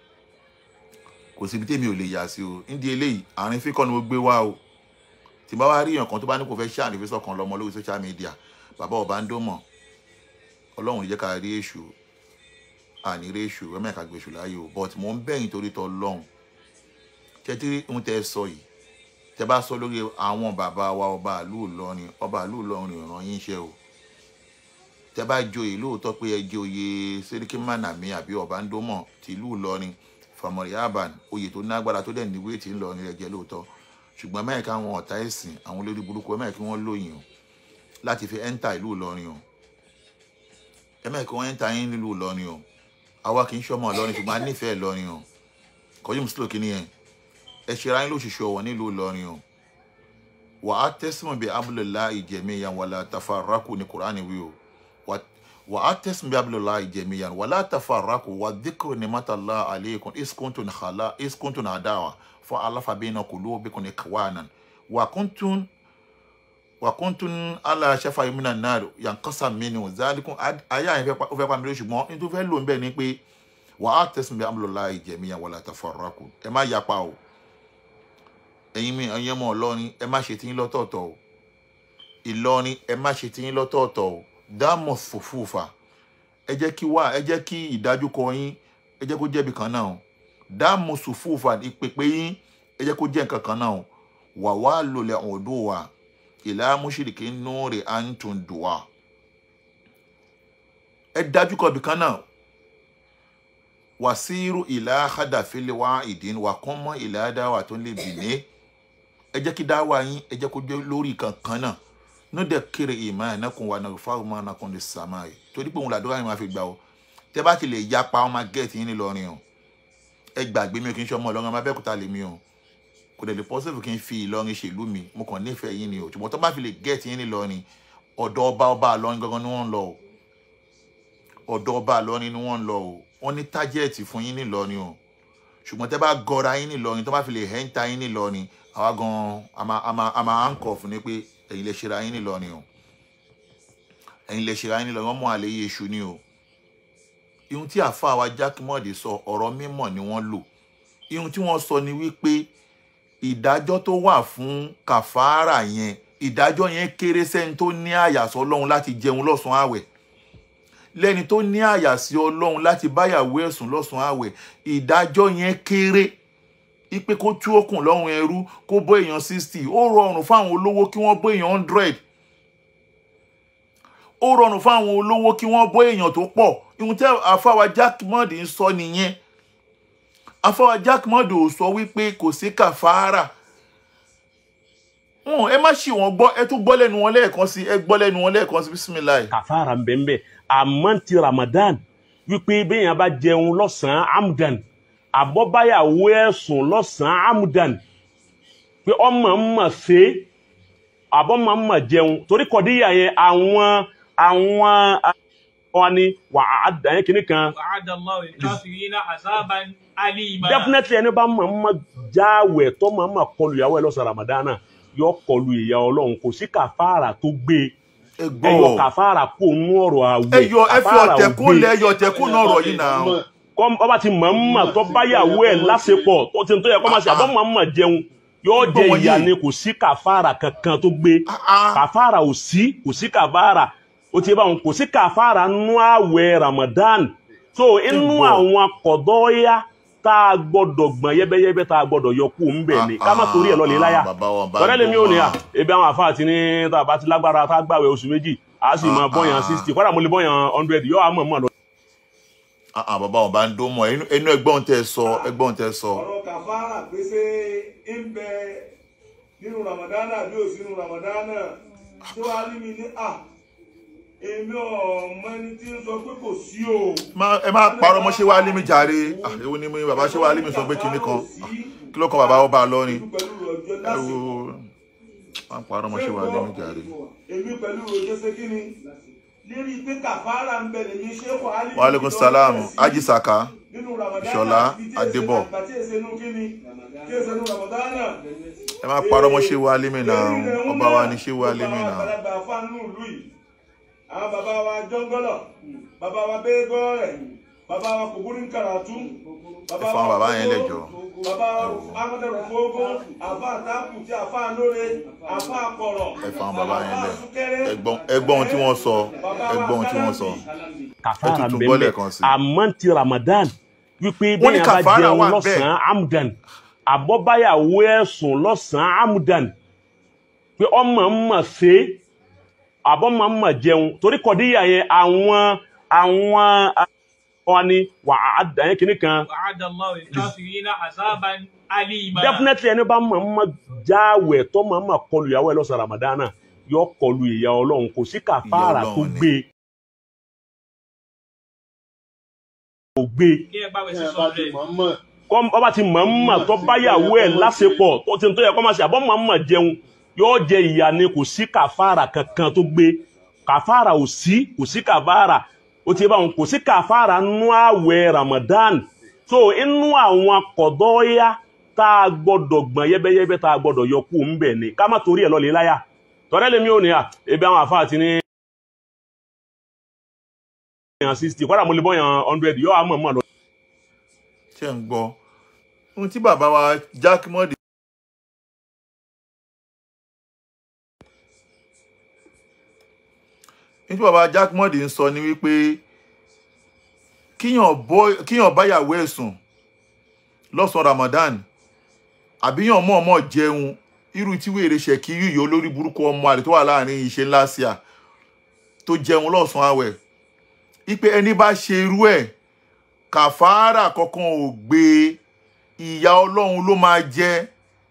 Speaker 2: kò síbi tèmi ò lè yà sí o nídìí eléyìí àárín fíkọ́ ni mo gbé wá o tí bá wá rí èèyàn kan tó bá ní kò fẹ́ ṣe àrífẹ́ sọ̀kan lọ́mọ lórí social media bàbá ọba ń dó mọ̀ ọlọ́run ò jẹ́ ká rí èṣù àní rí èṣù ẹ mẹ́ka gbèṣù láàyè o but mò ń bẹ̀yìn torí tọ́ lọ́hùn tẹ́tí ń tẹ́ sọ yìí tẹ́ bá sọ lórí àwọn bàbá wa ọba àlú Ìlọrin ọba àlú Ìlọrin ìran yín ṣe o tẹ́ bá joyè lóòótọ́ pé ẹ joyè sẹ́ríkì mánàmí àbí ọba ń dó mọ̀ tìlú Ìlọrin famori aban oyè tó nágbára tó dẹ̀ ní wéètì ńlọrin rẹ̀ jẹ́ lóòótọ́ ṣùgbọ́n mẹ́ẹ̀ká àwọn ọ̀tá ẹ̀sìn àwọn olórí burúkú mẹ́ẹ̀kí wọ́n lóyìn o láti fi ẹ́ńtà ìlú ìlọrin o ẹ̀mẹ́ẹ̀kí wọ́n ẹ́ńtà yín nílùú ìlọrin o àwa kì í ṣọmọ ìlọrin ṣùgbọ́n a nífẹ̀ẹ́ ìlọrin o kọjú mùsùlùmí kìíní yẹn ẹ ṣe ra yín lóṣooṣù ọ̀wọ̀ nílùú ìlọrin o wà á tẹ́sìmọ̀ bí abúlélá ìjẹ̀míyàn wàlá tafarraku ní kùránì wí o wà á tẹ́sìmọ̀ bí abúlélá ìjẹ̀míyàn wàlá tafarraku wà díkùrù ní mátàlá àlékún iskuntun xala iskuntun àdáwà fún aláfàbẹ́nà kulubikum ikwanan wà kúntun wà kúntun ala shafa yomina náà yankasa mini zalikun ayé àyìn ó fẹ́ pa mi lórí ṣùgbọ́n nítorí fẹ́ lò ń bẹ̀ ni pé wà á tẹ̀sùn bí amúlòlá ìjẹ̀míyàn wàlá tafarraku ẹ má yapa o ẹ̀yin mi ẹ̀yin ọmọ Ìlọrin ẹ má ṣe tiyín lọ́tọ̀ọ̀tọ̀ o Ìlọrin ẹ má ṣe tiyín lọ́tọ̀ọ̀tọ̀ o dáàmú fòfúfà ẹ jẹ́ kí wá ẹ jẹ́ kí ìdájúkọ yín ẹ jẹ́ kó jẹ́bi kan náà o dáàmú sùfúfà ìpèpè yín ẹ jẹ́ kó jẹ́ nǹkan kan náà o wà wá lòlẹ̀ ọ̀dọ́ wa ìlà mùsùlùkì nùrì àǹtùn dùwà ẹ dájúkọ ibì kan náà wàsíírù ìlà àdàfẹ́lẹ́ wá ìdín wà kún mọ́ ìlà dáwà tó lè bì ní ẹ jẹ́ kí dáwà yín ẹ jẹ́ kó jẹ́ lórí kankan náà ní dẹ̀ kéré ìmọ̀ ẹ̀ náà kún wa náà fáwọn máa náà kún lè sàmà yìí torí pé òun làdúrà yín máa fi gbà ó tẹ́ bá ti lè yapa ọmọ gẹ́ẹ̀tì yín nílọrin o ẹ gbàgbé mi ò kí n ṣe ọmọ ọlọ́run ọmọ abẹ́òkúta lè mi o kò dẹ̀ lè possible kí n fi ìlọrin ṣèlú mi mo kàn nífẹ̀ẹ́ yín ni o ṣùgbọ́n tó bá fi lè get yín nílọrin ọ̀dọ̀ ọba ọba àlọrin gangan ni wọ́n ń lọ o ọ̀dọ̀ ọba àlọrin ni wọ́n ń lọ o wọ́n ní tájẹ́ẹ̀tì fún yín nílọrin o ṣùgbọ́n tẹ́ bá gọra yín nílọrin tó bá fi lè hẹ́ńtà yín nílọrin àwa gan a máa a máa a máa handcuff ní pé ẹ̀yin lè ṣera yín nílọrin o ẹ̀yin lè ṣera yín nílọrin wọ́n mú àlẹ́ yé iṣu ni o ihun tí àfa wa jákèmọ́dé sọ ọ̀rọ̀ mímọ̀ ni wọ́n lò ihun tí wọ́n sọ ni wípé ìdájọ́ tó wà fún kàfàárà yẹn ìdájọ́ yẹn kéré sẹ́ni tó ní àyàsọ́ ọlọ́run láti jẹun lọ́sàn-án àwẹ̀ lẹ́ni tó ní àyàsí ọlọ́run láti báyàwó ẹ̀sùn lọ́sàn-án àwẹ̀ ìdájọ́ yẹn kéré ipe kó tú okùn lọ́rùn ẹrú kó bọ́ èèyàn sixty ó rọrùn fáwọn olówó kí wọ́n bọ́ èèyàn hundred ó rọrùn fáwọn olówó kí wọ́n bọ́ èèyàn tó pọ̀ ihun tí àfáwà Jackmond ń sọ nìyẹn àfáwà Jackmond ò sọ wípé kò sí kàfàárà wọn ẹ má ṣì wọn gbọ́ ẹ tún gbọ́ lẹ́nu wọn lẹ́ẹ̀kan sí ẹ gbọ́ lẹ́nu wọn lẹ́ẹ̀kan sí bisimilayi.
Speaker 4: kàfàrà ń bẹ ń bẹ àmọ́ ti ramadan wípé béèyàn bá jẹun lọ́sàn-án amdan àbọ̀báyàwó ẹ̀sùn lọ́sàn-án amdan pé ọmọ ń mọ̀ ṣe àbọ̀mọ̀ ń mọ̀ jẹun torí kọ̀díyà yẹn àwọn àwọn wọn ni wà á dàn yẹn kìíní kan
Speaker 6: وعد الله الكافرين عذابا أليما
Speaker 4: definitely ẹni bá mọ̀ ń mọ̀ jáwẹ̀ tó mọ̀ ń mọ̀ kọlu ìyàwó ẹ̀ lọ́sàn-án ramadan náà yọ kọlu ìyà ọlọ́run kò sí kàfàrà tó gbé
Speaker 2: ẹ
Speaker 4: ẹ
Speaker 2: gbọ́
Speaker 4: yọ kàfàrà kó nú ọ̀rọ̀ àwẹ̀
Speaker 2: ẹ yọ ẹ fi
Speaker 4: kàfàrà ò
Speaker 2: ọ̀tẹ̀kùn
Speaker 4: gbé.
Speaker 2: lẹ ẹ yọ ọ̀tẹ̀kùn náà rọ̀ yìí náà.
Speaker 4: kọ́ ọba ti mọ̀ ń mọ̀ tó báyàwó ẹ̀ lásìpọ̀ tó ti tó yẹ kọ́ máa ṣe àbọ̀ mọ̀ ń mọ̀ jẹun yóò jẹ
Speaker 2: Gbọ́ wọn
Speaker 4: ìyà
Speaker 2: yìí.
Speaker 4: ni kò sí kàfàrà kankan tó gbé
Speaker 2: Ah, ah.
Speaker 4: kàfàrà ò sí kò sí kàfàrà ó ti bá wọn kò sí kàfàrà nú àwẹ̀ Ramadan so inú
Speaker 2: Gbọ́.
Speaker 4: àwọn kọ̀dọ́yà tá a gbọ́dọ̀ gbọ̀n yẹ́bẹ́yẹ́bẹ́ tá a gbọ́dọ̀ yọ kú ń bẹ̀ ni ká má torí ẹ̀ lọ́lẹ̀ láyà
Speaker 2: Ah, bàbá wọn bá
Speaker 4: tọ́lẹ́ lèmi ò ní à
Speaker 2: gbọ́.
Speaker 4: ebi àwọn àfáà ti ní tá a bá ti lágbára tá a gbàwẹ̀ oṣù méjì a sì máa
Speaker 2: Ah,
Speaker 4: bọ́yàn
Speaker 2: ah.
Speaker 4: sixty kọ́dà mo lè bọ́yàn hundred yóò àmọ̀ mọ̀ lọ.
Speaker 2: Ah, ah, bàbá wọn bá ń dó mọ inú inú ẹgbọ́n tẹ sọ ẹgbọ́n tẹ sọ.
Speaker 3: ọ̀rọ̀ kàfàrà pé ṣé ń bẹ nínú ramadana bí ò sí nínú ramadana tí wàá rí mi ní à èmi ọmọ ẹni tí ń sọ pé kò sí o.
Speaker 2: Má- ẹ má parọ́ mọ́ ṣé wàá lé mi jàre Ah, èwo ni mi bàbá ṣé wàá lé mi sọ pé kinní kan Ah, kí ló kan bàbá wọn bá lọ ni
Speaker 3: pẹ̀lú ọjọ́
Speaker 2: ẹ
Speaker 3: lásìkò.
Speaker 2: wo má parọ́ mọ́ ṣé wàá lé mi jàre.
Speaker 3: èmi pẹ̀lú ọjọ́ ṣe kí ni lérí pé kàfàrà ń bẹ lèmi ṣé kò á lè
Speaker 2: wa aleykum salam aji saka
Speaker 3: nínú ramadana
Speaker 2: Ìṣọ̀lá
Speaker 3: ibi tí èsè
Speaker 2: Adébọ̀.
Speaker 3: àgbà tí èsè nù kí ni tí èsè nù ramadana.
Speaker 2: ẹ má parọ́ mọ́ ṣé wàá lé mi náà ọba wa ni ṣé wàá lé mi náà.
Speaker 3: àgbàlagbà fáànù ìlú yìí àwọn bàbá wa jọngọlọ bàbá wa bẹẹgọrẹ bàbá wa kòkúrú karatu
Speaker 2: ẹ fọ àwọn bàbá yẹn lẹ́jọ́.
Speaker 3: bàbá wa amadẹrù fógó àfa àtàkù tí àfa lóore àfa àkọrọ
Speaker 2: ẹ fọ àwọn bàbá yẹn lẹ
Speaker 3: súkẹrẹ
Speaker 2: ẹgbọ́n ẹgbọ́n ohun tí wọ́n sọ ẹgbọ́n ohun tí wọ́n sọ.
Speaker 4: kàfàrà
Speaker 2: Ẹ tuntun
Speaker 4: ń bẹ
Speaker 2: gbọ́
Speaker 4: ń bẹ
Speaker 2: lẹ́ẹ̀kan sí.
Speaker 4: àmọ́ ti Ramadan wípé
Speaker 2: Wọ́n ní
Speaker 4: bẹ́ẹ̀ bá
Speaker 2: kàfàrà
Speaker 4: jẹun
Speaker 2: wà bẹ́ẹ̀.
Speaker 4: lọ́sàn-án amdan àbọ̀báyàwó ẹ̀sùn lọ́sàn-án amdan pé ọmọ ń mọ̀ ṣe àbọ̀mọ̀ ń mọ̀ jẹun torí kọ̀díyà yẹn àwọn àwọn wọn ni wà á dàn yẹn kìíní kan
Speaker 6: وعد الله الكافرين عذابا أليما
Speaker 4: definitely ẹni bá mọ̀ ń mọ̀ jáwẹ̀ tó mọ̀ ń mọ̀ kọlu ìyàwó ẹ̀ lọ́sàn-án Ramadan náà yọ kọlu ìyà Ọlọ́run kò sí kàfàrà tó
Speaker 2: Ọlọ́run ni.
Speaker 4: gbé kò gbé
Speaker 6: kí ẹ bá wẹ̀ sí sọ́ọ̀rẹ́
Speaker 4: kọ́ ọba ti mọ̀ ń mọ̀ tó báyàwó ẹ̀ lásìpọ̀ tó ti tó yẹ kọ́ máa ṣe àbọ̀ mọ̀ ń mọ̀ jẹun yóò jẹ ìyà ni kò sí kàfàrà kankan tó gbé kàfàrà ò sí kò sí kàfàrà ó ti bá wọn kò sí kàfàrà nú àwẹ̀ Ramadan so inú àwọn kọ̀dọ́yà tá a gbọ́dọ̀ gbọ̀n yẹ́bẹ́yẹ́bẹ́ tá a gbọ́dọ̀ yọ kú ń bẹ̀ ni ká má torí ẹ̀ lọ́lẹ̀ láyà tọ́lẹ́ lèmi ò ní à ebi àwọn àfáà ti ní yàn sixty kọ́dà mo lè bọ́ yàn hundred yóò àmọ̀ mọ̀ lọ.
Speaker 2: ṣé ń gbọ́ ohun tí bàbá wa Jackmond ohun tí bàbá Jackmond ń sọ ni wípé kíyàn bọ́- kíyàn báyàwó ẹ̀ sùn lọ́sàn-án Ramadan àbíyàn mọ̀ọ́mọ̀ jẹun irú tí wèrè ṣẹ̀kí yíyọ olórí burúkú ọmọ àlè tó wà láàrin ìṣe ńlá sí à tó jẹun lọ́sàn-án àwẹ̀ ipe ẹni bá ṣe irú ẹ̀ kàfàárà kankan ò gbé ìyà ọlọ́run ló máa jẹ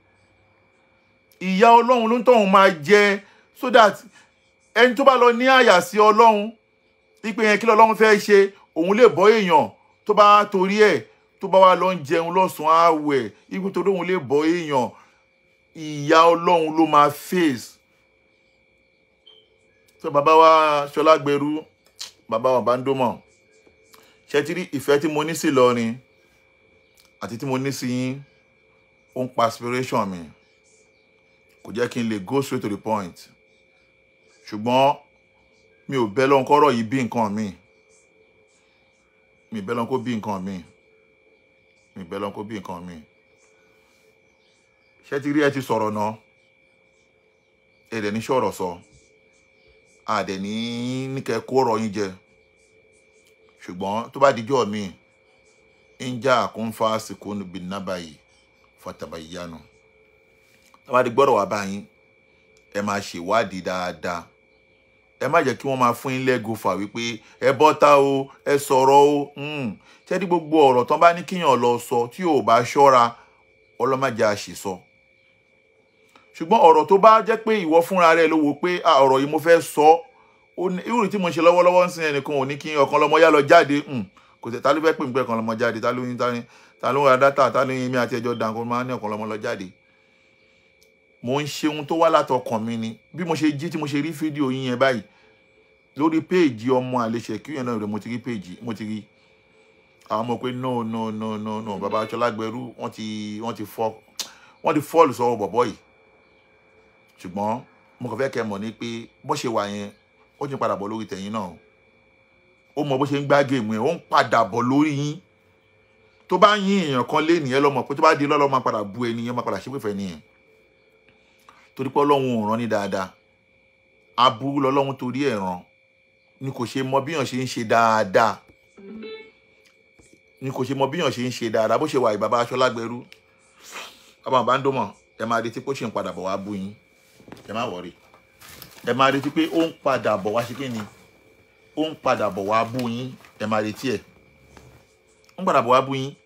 Speaker 2: ìyà ọlọ́run ló ń tọ̀hún máa jẹ so that ẹni tó bá lọ ní àyà sí ọlọ́run ipe yẹn kí lọ́lọ́run fẹ́ ṣe òun lè bọ́ èèyàn tó bá torí ẹ̀ tó bá wà lọ ń jẹun lọ́sàn-án àwẹ̀ ipe tó lóun lè bọ́ èèyàn ìyá ọlọ́run ló máa face tó bàbá wa ṣọlá gbẹrú bàbá wa bá ń dómọ̀ ṣe ti rí ìfẹ́ tí mo ní sí Ìlọrin àti tí mo ní sí yín ó ń pa aspiration mi kò jẹ́ kí n lè go straight to the point ṣùgbọ́n mi ò bẹ́ lọ́n kọ́rọ̀ yìí bí nǹkan mi mi bẹ́ lọ́n kó bí nǹkan mi mi bẹ́ lọ́n kó bí nǹkan mi ṣé ti rí ẹ ti sọ̀rọ̀ náà ẹ dẹ̀ ní sọ̀rọ̀ sọ a dẹ̀ ní ní kẹ́ kó ọ̀rọ̀ yín jẹ ṣùgbọ́n tó bá dijọ́ mi ń já àkúnfà sìkún bìnnábàyì fatabayyanu tó bá di gbọ́dọ̀ wá báyìí ẹ máa ṣèwádìí dáadáa ẹ má jẹ́ kí wọ́n máa fún yín lẹ́gùfà wípé ẹ bọ́ta o ẹ sọ̀rọ̀ o ṣé ní gbogbo ọ̀rọ̀ tán bá ní kíyàn lọ sọ tí ò bá ṣọ́ra ọlọ́màjẹ àṣìsọ ṣùgbọ́n ọ̀rọ̀ tó bá jẹ́ pé ìwọ fúnra rẹ ló wò pé ọ̀rọ̀ yìí mo fẹ́ sọ irú tí mo ṣe lọ́wọ́lọ́wọ́ ń sin ẹnìkan ò ní kí ọ̀kan lọ́mọ yá lọ jáde kò tẹ̀ ta ló fẹ́ pè ń pẹ́ ọ̀kan lọ́mọ jáde ta ló ń ta ló ń ra dátà ta ló ń mi àti ẹjọ́ dànkó máa ń ní ọ̀kan lọ́mọ lọ jáde mo ń ṣe ohun tó wá látọkàn mi ni bí mo ṣe jí tí mo ṣe rí fídíò yín yẹn báyìí lórí péèjì ọmọ àlẹṣẹ kí yẹn náà rẹ mo ti rí péèjì mo ti rí àwọn ọmọ pé no no no no no bàbá Ṣọlágbẹrú wọ́n ti wọ́n ti fọ́ wọ́n ti fọ́ọ̀lù sọ́wọ́ bọ̀bọ́ yìí ṣùgbọ́n mo kàn fẹ́ kẹ́ mọ̀ ní pé bó ṣe wà yẹn ó ti padà bọ̀ lórí tẹ̀yìn náà ó mọ bó ṣe ń gbá géèmù yẹn ó ń padà bọ̀ lórí yín tó bá yín èèyàn kan lé nìyẹn lọ́mọ pé tó bá di lọ́lọ́ máa padà bu ẹni yẹn máa padà ṣépè fẹ́ nìyẹn torí pé ọlọ́run ò rán ní dáadáa aburú lọ́lọ́run torí ẹ̀ ràn ni kò ṣe mọ bíyàn ṣe ń ṣe dáadáa ni kò ṣe mọ bíyàn ṣe ń ṣe dáadáa bó ṣe wà ìbàbá Ṣọlágbẹrú bàbá bá ń dọ́mọ̀ ẹ máa retí pé ó ṣe ń padà bọ̀ wá bú yín ẹ má wọrí ẹ máa retí pé ó ń padà bọ̀ wá ṣe kí ni ó ń padà bọ̀ wá bú yín ẹ máa retí ẹ̀ ó ń padà bọ̀ wá bú yín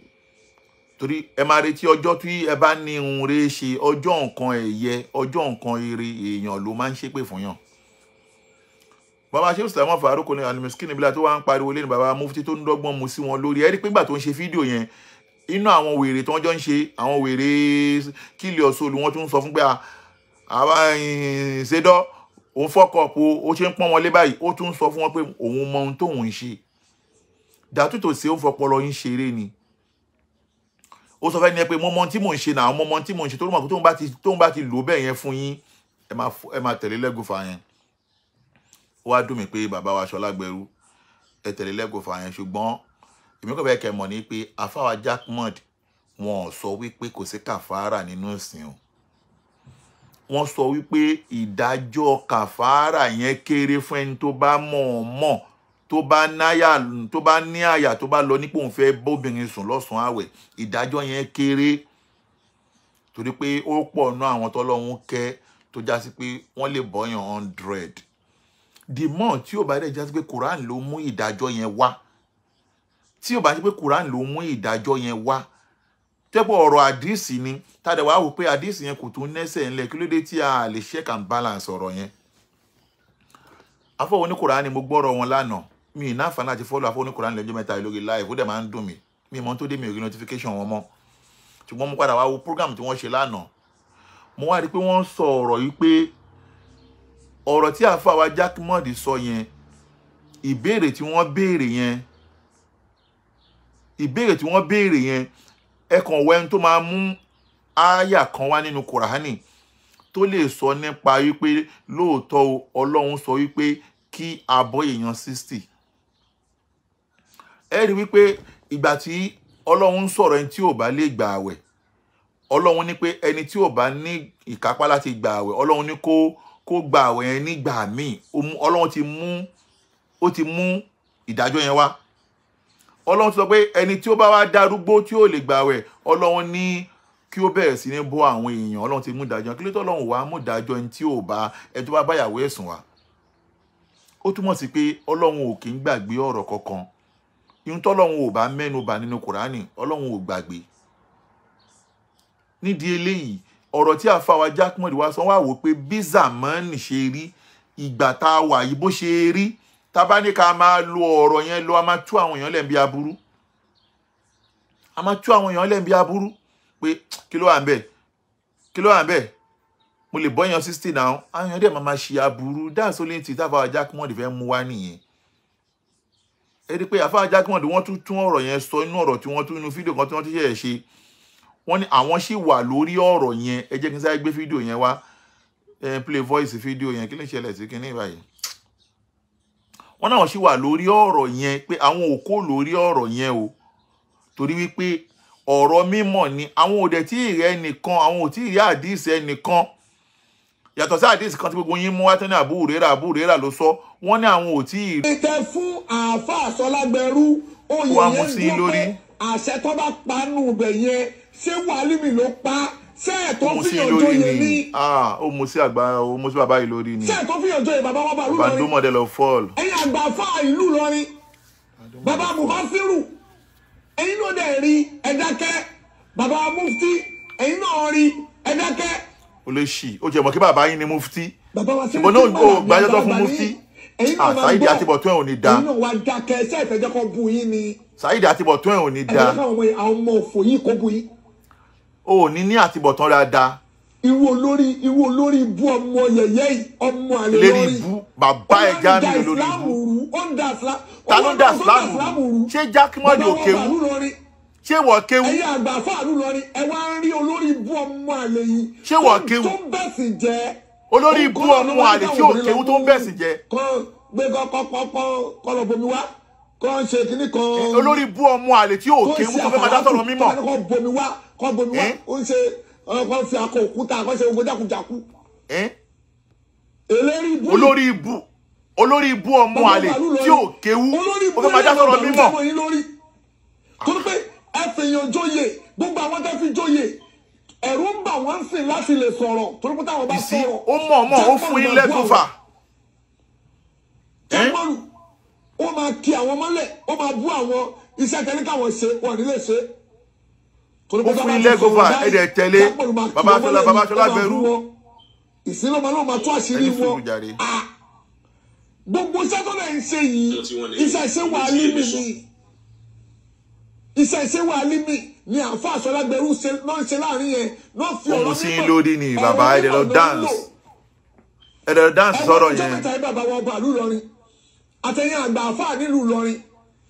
Speaker 2: torí ẹ máa retí ọjọ́ tí ẹ bá ní ohun rere ṣe ọjọ́ nǹkan ẹ̀yẹ ọjọ́ nǹkan ire èèyàn ló máa ń ṣépè fún yàn bàbá ṣé Sulaiman Farouk ní alimiskin níbi tó wá ń pariwo lẹ́nu bàbá mufti tó ń dọ́gbọ́n mu sí wọn lórí ẹ rí pé gbà tó ń ṣe fídíò yẹn inú àwọn wèrè tí wọ́n jọ ń ṣe àwọn wèrè kílì ọ̀ṣọ́lù wọ́n tún ń sọ fún pé àwa ṣèdọ́ òun fọ́kọ̀ ó ṣe ń pọ́n wọn lé báyìí ó tún ń sọ fún wọn pé òun mọ ohun tóun ń ṣe dàtútò sí ó fọpọlọ yín ṣeré ni ó sọ fẹ́ ni ẹ pé mo mọ tí mò ń ṣe náà mo mọ tí mò ń ṣe tó mọ̀ pé tóun bá ti tóun bá ti lò bẹ́ẹ̀ yẹn fún yín ẹ máa ẹ máa tẹ̀lé lẹ́gùfà yẹn ó wá dùn mí pé bàbá wa Ṣọlágbẹrú ẹ tẹ̀lé lẹ́gùfà yẹn ṣùgbọ́n èmi kò fẹ́ kẹ́ mọ̀ ní pé afáwa Jaqmod wọn ò sọ wípé kò sí kàfàrà nínú ìsìn o wọ́n sọ wípé ìdájọ́ kàfàrà yẹn kéré fún ẹni tó bá mọ̀ ọ́ mọ̀ tó bá náyà tó bá ní àyà tó bá lọ nípò òun fẹ́ bóbìnrin sùn lọ́sàn-án àwẹ̀ ìdájọ́ yẹn kéré torí pé ó pọ̀ ná àwọn tọ́lọ́hún kẹ́ tó já sí pé wọ́n lè bọ́yàn hundred the more tí ò bá dẹ̀ já sí pé Quran ló mú ìdájọ́ yẹn wá tí ò bá sí pé Quran ló mú ìdájọ́ yẹn wá tẹ́pọ̀ ọ̀rọ̀ àdìsí ni tàdé wàá wò pé àdìsí yẹn kò tún nẹ́sẹ̀ ńlẹ̀ kí ló dé tí a lè check and balance ọ̀rọ̀ yẹn afọwọ́ ní Quran mo gbọ́rọ̀ wọn lánàá mi ì náà fana àti fọ́lọ́ àfọwọ́ ní Quran lẹ́jọ́ mẹ́ta lórí live ó dẹ̀ máa ń dùn mí mi mọ́ tó dé mi ò rí notification wọn mọ́ ṣùgbọ́n mo padà wá wo program tí wọ́n ṣe lánàá mo wá rí i pé wọ́n sọ ọ̀rọ̀ yìí pé ọ̀rọ̀ tí àfàwà Jaqmod sọ yẹn ìbéèrè tí wọ́n béèrè yẹn ìbéèrè tí wọ́n béèrè yẹn ẹ kàn wẹ́n tó máa mú ááyà kan wá nínú kùránì tó lè sọ nípa wípé lóòótọ́ ọlọ́run sọ wípé kí abọ́ èèyàn sixty ẹ rí wípé ìgbà tí ọlọ́run sọ̀rọ̀ ẹni tí ò bá lè gbà àwẹ̀ ọlọ́run ní pé ẹni tí ò bá ní ìkápá láti gbà àwẹ̀ ọlọ́run ní kó kó gbà àwẹ̀ yẹn nígbà míì ọlọ́run ti mú ó ti mú ìdájọ́ yẹn wá ọlọ́run ti sọ pé ẹni tí ó bá wá darúgbó tí ó lè gbàwẹ̀ ọlọ́run ní kí ó bẹ̀rẹ̀ sí ní bọ́ àwọn èèyàn ọlọ́run ti mú ìdájọ́ kí ló tó ọlọ́run wàá mú ìdájọ́ ẹni tí ò bá ẹni tó bá báyàwó ẹ̀sùn wá ó túmọ̀ sí pé ọlọ́run ò kì í gbàgbé ọ̀rọ̀ kankan ihun tọ́lọ́run ò bá mẹ́nu bà nínú kùránì ọlọ́run ò gbàgbé nídìí eléyìí ọ̀rọ̀ tí àfàwà Jaqmod wá sọ wá wò pé bí zamani ṣe rí ìgbà tá a wà yìí bó ṣe rí tábà ní ká máa lo ọ̀rọ̀ yẹn lọ a máa tú àwọn èèyàn lẹ́ǹbí aburú a máa tú àwọn èèyàn lẹ́ǹbí aburú pé kí ló wà ń bẹ̀ kí ló wà bẹ́ẹ̀ mo lè bọ́yàn sixty náà àwọn èèyàn dẹ̀ máa ma ṣe aburú that's only thing táfà jákèmọ́dì fẹ́ mú wá nìyẹn ẹ rí i pé àfà jákèmọ́dì wọ́n tún tún ọ̀rọ̀ yẹn sọ inú ọ̀rọ̀ tí wọ́n tún inú fídíò kan tí wọ́n ti ṣẹ̀ṣẹ̀ ṣe wọ́n ní àwọn sì wà lórí ọ̀rọ̀ yẹn ẹ jẹ́ kí n sáré gbé fídíò yẹn wá ẹ play voice fídíò yẹn kí ló ń ṣẹlẹ̀ sí kinní báyìí wọ́n náà sì wà lórí ọ̀rọ̀ yẹn pé àwọn ò kó lórí ọ̀rọ̀ yẹn o torí wípé ọ̀rọ̀ mímọ̀ ni àwọn òdẹ̀ tí ì rẹ nìkan àwọn ò tí ì rí àdìsí ẹnìkan yàtọ̀ sí àdìsí kan tí gbogbo yín mú wá tán ní àbúrérà àbúrérà ló sọ wọ́n ní àwọn ò tí ì rí
Speaker 5: tẹ fún àáfàá sọlágbẹrú oyè
Speaker 2: Wá mú
Speaker 5: yẹn
Speaker 2: sí
Speaker 5: dúró
Speaker 2: lórí.
Speaker 5: pé àṣẹ tó bá pa nù bẹ yẹn ṣé wàhálìmí ló pa ṣé ẹ tó
Speaker 2: ó mú sí
Speaker 5: fìyàn
Speaker 2: lórí
Speaker 5: joyè
Speaker 2: ni
Speaker 5: ní
Speaker 2: ah ó mú sí àgbà ó mú sí bàbá yìí lórí ni
Speaker 5: ṣé ẹ tó fìyàn joyè bàbá wa bàlú
Speaker 2: bàndó
Speaker 5: lọrin
Speaker 2: model of fall
Speaker 5: ẹ̀yin àgbà fáà ìlú lọrin bàbá mufasiru ẹ̀yin náà dẹ̀ rí ẹ̀dákẹ́ bàbá mufti ẹ̀yin náà rí ẹ̀dákẹ́
Speaker 2: ó lè ṣì ó jẹ́ mọ̀ kí bàbá yín ni mufti
Speaker 5: bàbá wa
Speaker 2: ṣùgbọ́n náà ó gbàjọ́ tó fún mufti ah Saheed Àtibọ̀tún ẹ̀ ò ní da
Speaker 5: ẹ̀yin náà wá dákẹ́ ṣé ìfẹ́jẹ́ kọ́ bu yín ni
Speaker 2: Saheed Àtibọ̀tún ẹ̀ ò ní
Speaker 5: ẹ̀jẹ̀
Speaker 2: da
Speaker 5: káwọn ọmọ yìí àwọn ọmọ òfò yìí kó bu yín.
Speaker 2: ó ò ní ní àtibọ̀tán dáadáa
Speaker 5: irú olórí irú olórí ibú ọmọ yẹyẹ yìí ọmọ àlè
Speaker 2: lérí
Speaker 5: lórí
Speaker 2: ibú bàbá ẹ̀ já mi lórí ibú
Speaker 5: ó ń da islam
Speaker 2: ta ló ń dá ìsìlámù rú ṣé jákèmọ́dì ò kéwú ṣé wọ́n kéwú
Speaker 5: ẹ̀yin àgbà fáàlú lọrin ẹ wá ń rí olórí ibú ọmọ àlè yìí
Speaker 2: Ṣé wọ́n
Speaker 5: tó-
Speaker 2: kéwú?
Speaker 5: tó ń bẹ̀sì jẹ́
Speaker 2: olórí ibú ọmọ àlè tí ò kéwú tó ń bẹ̀sì jẹ
Speaker 5: kan gbé kọ́kọ́kọ́ kọ́ lọ bomi wá kọ́ ń ṣe kínní kan
Speaker 2: olórí ibú ọmọ àlè tí ò kéwú tó fẹ́ máa dá sọ̀rọ̀ mímọ̀
Speaker 5: kọ́ bomi wá kọ́ bomi wá
Speaker 2: Eh?
Speaker 5: ó ń ṣe ọkọ̀ fi akọ òkúta kọ́ ṣe gbogbo jákujàku
Speaker 2: ẹ́
Speaker 5: eléri ibú yìí
Speaker 2: olórí ibú olórí ibú ọmọ àlè tí ò kéwú
Speaker 5: olórí
Speaker 2: ó fẹ́ máa dá sọ̀rọ̀ mímọ̀
Speaker 5: mímọ́ yín lórí torí pé ẹ fèèyàn jóye gbogbo àwọn tó fi jóye ẹ̀rù ń bà wọ́n sìn láti lè sọ̀rọ̀ torí pé táwọn bá
Speaker 2: ìsí
Speaker 5: sọ̀rọ̀
Speaker 2: ó mọ̀ mọ̀ ó fún yín lẹ́tọ́fà
Speaker 5: jágbọ́n ó máa kí àwọn mọ́lẹ̀ ó máa bú àwọn iṣẹ́ tẹ́lẹ̀ káwọn ṣe wọn ní lè ṣe. torí pé
Speaker 2: Ó fún
Speaker 5: táwọn
Speaker 2: yín
Speaker 5: bá ti
Speaker 2: lẹ́gọ́fà,
Speaker 5: sọ̀rọ̀ báyìí,
Speaker 2: ẹ dẹ̀ tẹ̀lé.
Speaker 5: Jágbọ́n máa kí
Speaker 2: Baba
Speaker 5: wọn
Speaker 2: Ṣọlá-
Speaker 5: mọ́lẹ̀
Speaker 2: Baba
Speaker 5: ní,
Speaker 2: Ṣọlá
Speaker 5: ó máa bú
Speaker 2: Gbẹrú.
Speaker 5: wọn. ìsinmi ọmọ náà máa tú àṣírí
Speaker 2: Ẹni sùúrù
Speaker 5: wọn.
Speaker 2: jàre.
Speaker 5: Ah, gbogbo iṣẹ́ tó lẹ̀ ń ṣe yìí iṣẹ́ ìṣe wà límì ni iṣẹ́ ìṣe wà límì ni àfa àṣọlágbẹrú ṣe náà ń ṣe láàrin yẹn náà fi
Speaker 2: ó
Speaker 5: ọ̀rọ̀
Speaker 2: mú sí yín
Speaker 5: mímọ́-
Speaker 2: lórí ni
Speaker 5: ọ̀rọ̀
Speaker 2: bàbá ẹ̀dẹ̀ lọ
Speaker 5: mímọ́
Speaker 2: dance
Speaker 5: lò
Speaker 2: ẹ̀dẹ̀ lọ dance sọ̀rọ̀
Speaker 5: ẹgbẹ́
Speaker 2: yẹn
Speaker 5: mẹ́ta yìí bàbá wa ọba ìlú Ìlọrin àtẹ̀yìn àgbà àfáà nílùú Ìlọrin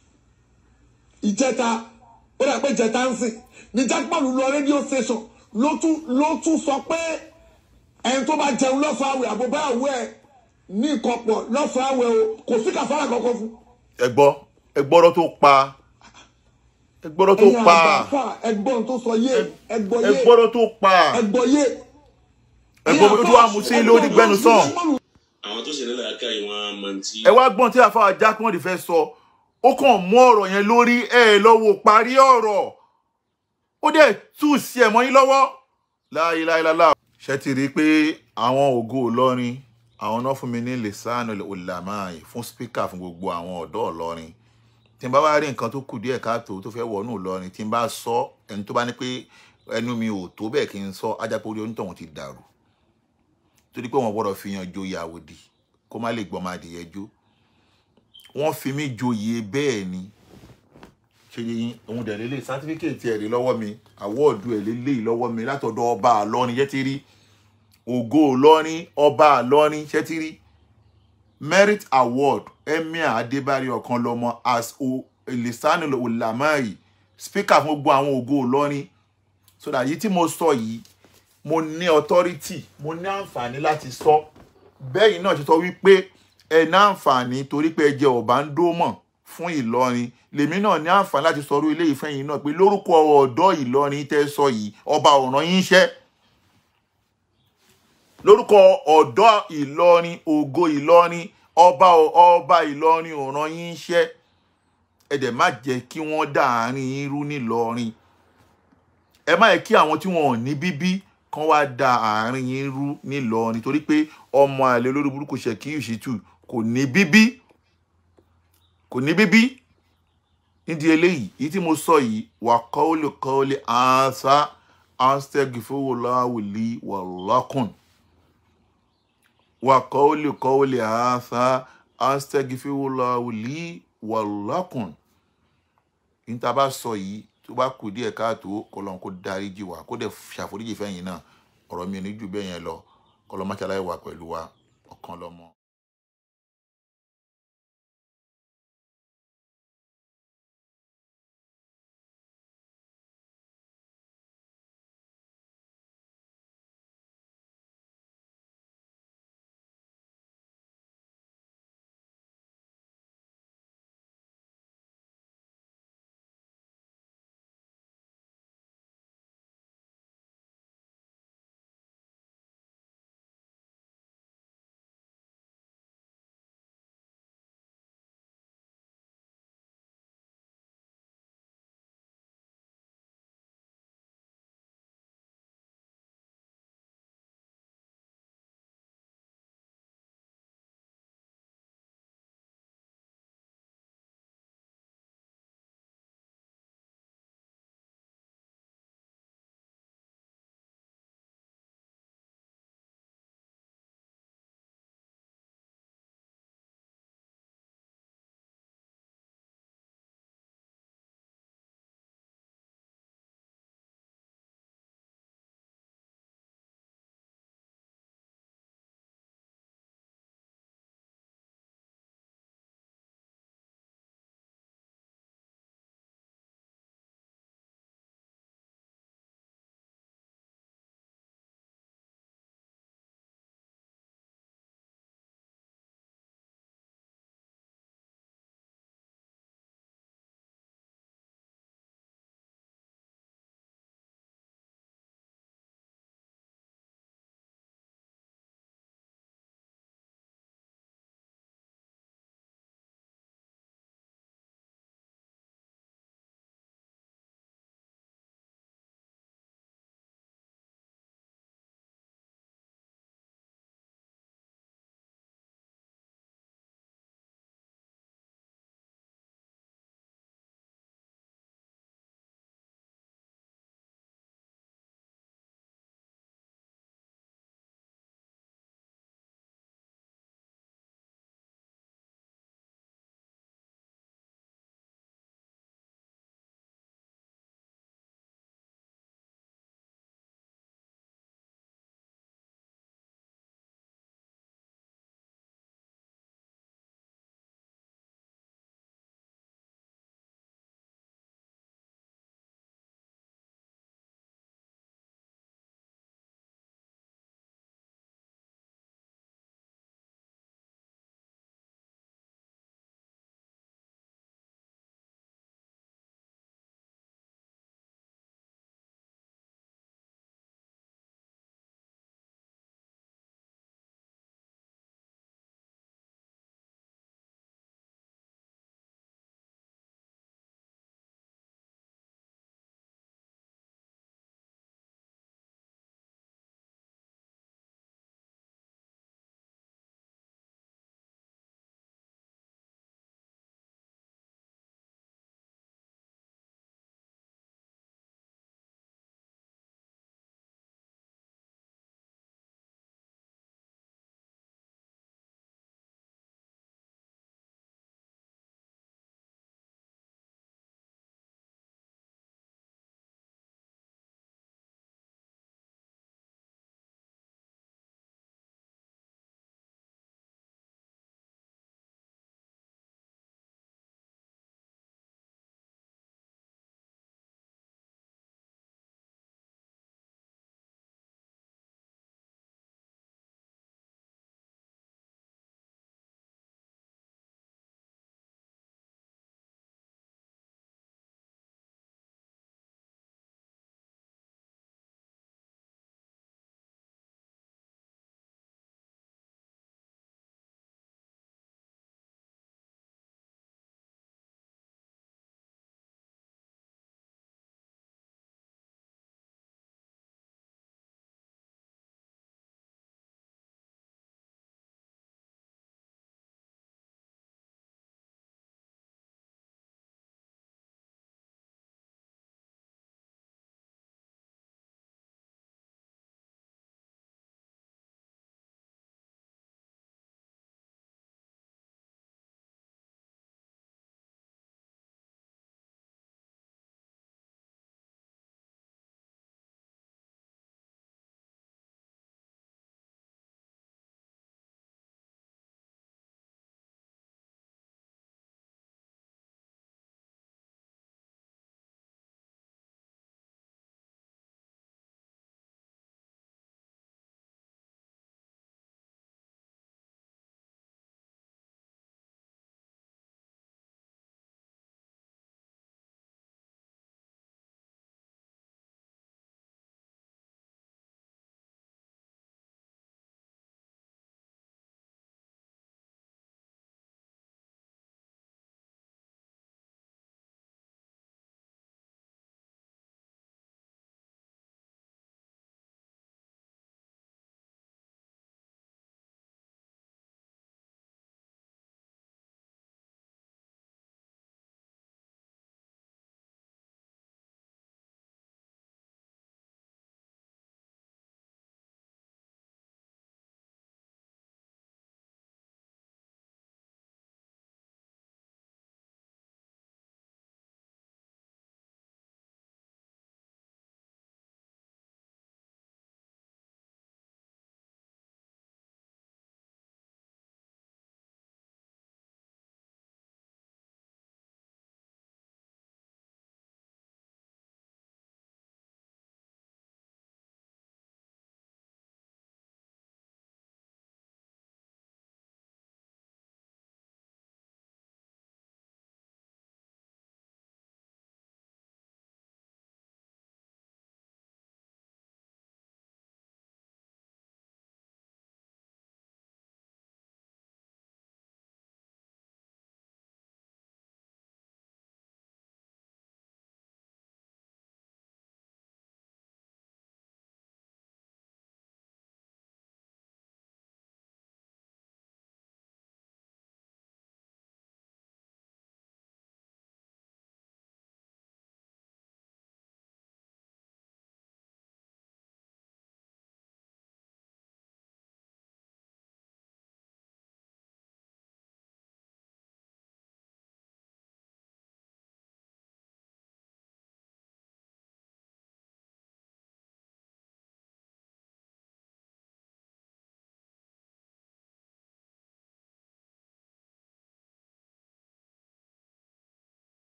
Speaker 5: ìjẹta ó dà pé ìjẹta ń sìn ní jákèmọ́lù lọ rédíò station ló tún ló tún sọ pé ẹni tó bá jẹun lọ́sàn-án àwẹ̀ àbúbá àwẹ̀ ẹ̀ ní ìkọ̀pọ̀ lọ́sàn-án àwẹ̀ o kò sí kàfàrà kankan fún.
Speaker 2: ẹgbọ́ ẹgbọ́rọ̀ tó pa ẹgbọ́rọ̀ tó
Speaker 5: ẹ̀yin
Speaker 2: pa
Speaker 5: àgbà àfáà ẹgbọ́n tó sọ yé ẹgbọ́ yé
Speaker 2: ẹgbọ́rọ̀ tó pa
Speaker 5: ẹgbọ́ yé.
Speaker 2: ẹgbọ́ tó wà mú sí lórí gbẹnu sàn
Speaker 7: àwọn tó ṣe nílẹ̀ aká yìí wọ́n á mọ tí.
Speaker 2: ẹ wá gbọ́n tí àfáà jákèmọ́dì fẹ́ sọ ó kàn mú ọ̀rọ̀ yẹn lórí ẹ lọ́wọ́ parí ọ̀rọ̀ ó dẹ̀ tú sí ẹ̀ mọ́ yín lọ́wọ́ láìláìláìlá ṣe ti rí i pé àwọn ògo Ìlọrin àwọn náà fún mi ní lẹ́sàn olùlàmáì fún spíkà fún gbogbo àwọn ọ̀dọ́ Ìlọrin tí n bá wá rí nǹkan tó kù díẹ̀ káàtó tó fẹ́ wọnú Ìlọrin tí n bá sọ ẹni tó bá ní pé ẹnu mi ò tó bẹ́ẹ̀ kí n sọ ajápọ̀ orí onítọ̀hún ti dàrú torí pé wọ́n gbọ́dọ̀ fi yan joyè àwòdì kó má lè gbọ́ máa dìyẹ jó wọ́n fi mí joyè bẹ́ẹ̀ ni ṣe yín òun dẹ̀ lélẹ̀ sátífíkẹ̀tì ẹ̀ rí lọ́wọ́ mi àwọ́ọ̀dù ẹ̀ lélẹ̀ lọ́wọ́ mi látọ̀dọ̀ ọba àlọ́rin ṣẹ́ ti rí ògo Ìlọrin ọba àlọ́rin ṣẹ́ ti rí merit award emir adébárí ọ̀kanlọ́mọ as o elisani olamai speaker fún gbogbo àwọn ògo Ìlọrin so that yìí tí mo sọ yìí mo ní authority mo ní àǹfààní láti sọ bẹ́ẹ̀ náà ṣe sọ wípé ẹ ní àǹfààní torí pé ẹ jẹ ọ̀bá ń dó mọ̀ fún Ìlọrin lèmi náà ní àǹfààní láti sọrú ilé ìfẹ́ yìí náà pé lórúkọ ọ̀dọ́ Ìlọrin tẹ́ sọ yìí ọba ọ̀ràn yín ṣẹ́ lórúkọ ọ̀dọ́ Ìlọrin ògo Ìlọrin ọba ọba Ìlọrin ọ̀ràn yín ṣẹ́ ẹ dẹ̀ má jẹ́ kí wọ́n dàárín irú nílọrin ẹ má yẹ kí àwọn tí wọn ò ní bíbí kan wá da àárín yín rú nílọrin torí pé ọmọ àlè olórí burúkú Ṣèkíyù Ṣítù kò ní bíbí kò ní bíbí nídìí eléyìí yìí tí mo sọ yìí wà kọ́ọ́lì kọ́ọ́lì ànsá anstagifowolawuli wàlákùn wà kọ́ọ́lì kọ́ọ́lì ànsá anstagifowolawuli wàlákùn níta bá sọ yìí tó bá kù díẹ̀ káàtó kọlọ́n kó dáríjì wá kó dẹ̀ ṣàforíjì fẹ́yìn náà ọ̀rọ̀ mi ò ní jù bẹ́ẹ̀ yẹn lọ kọ́lọ́máṣáláì wà pẹ̀lú wa ọ̀kan lọ́mọ.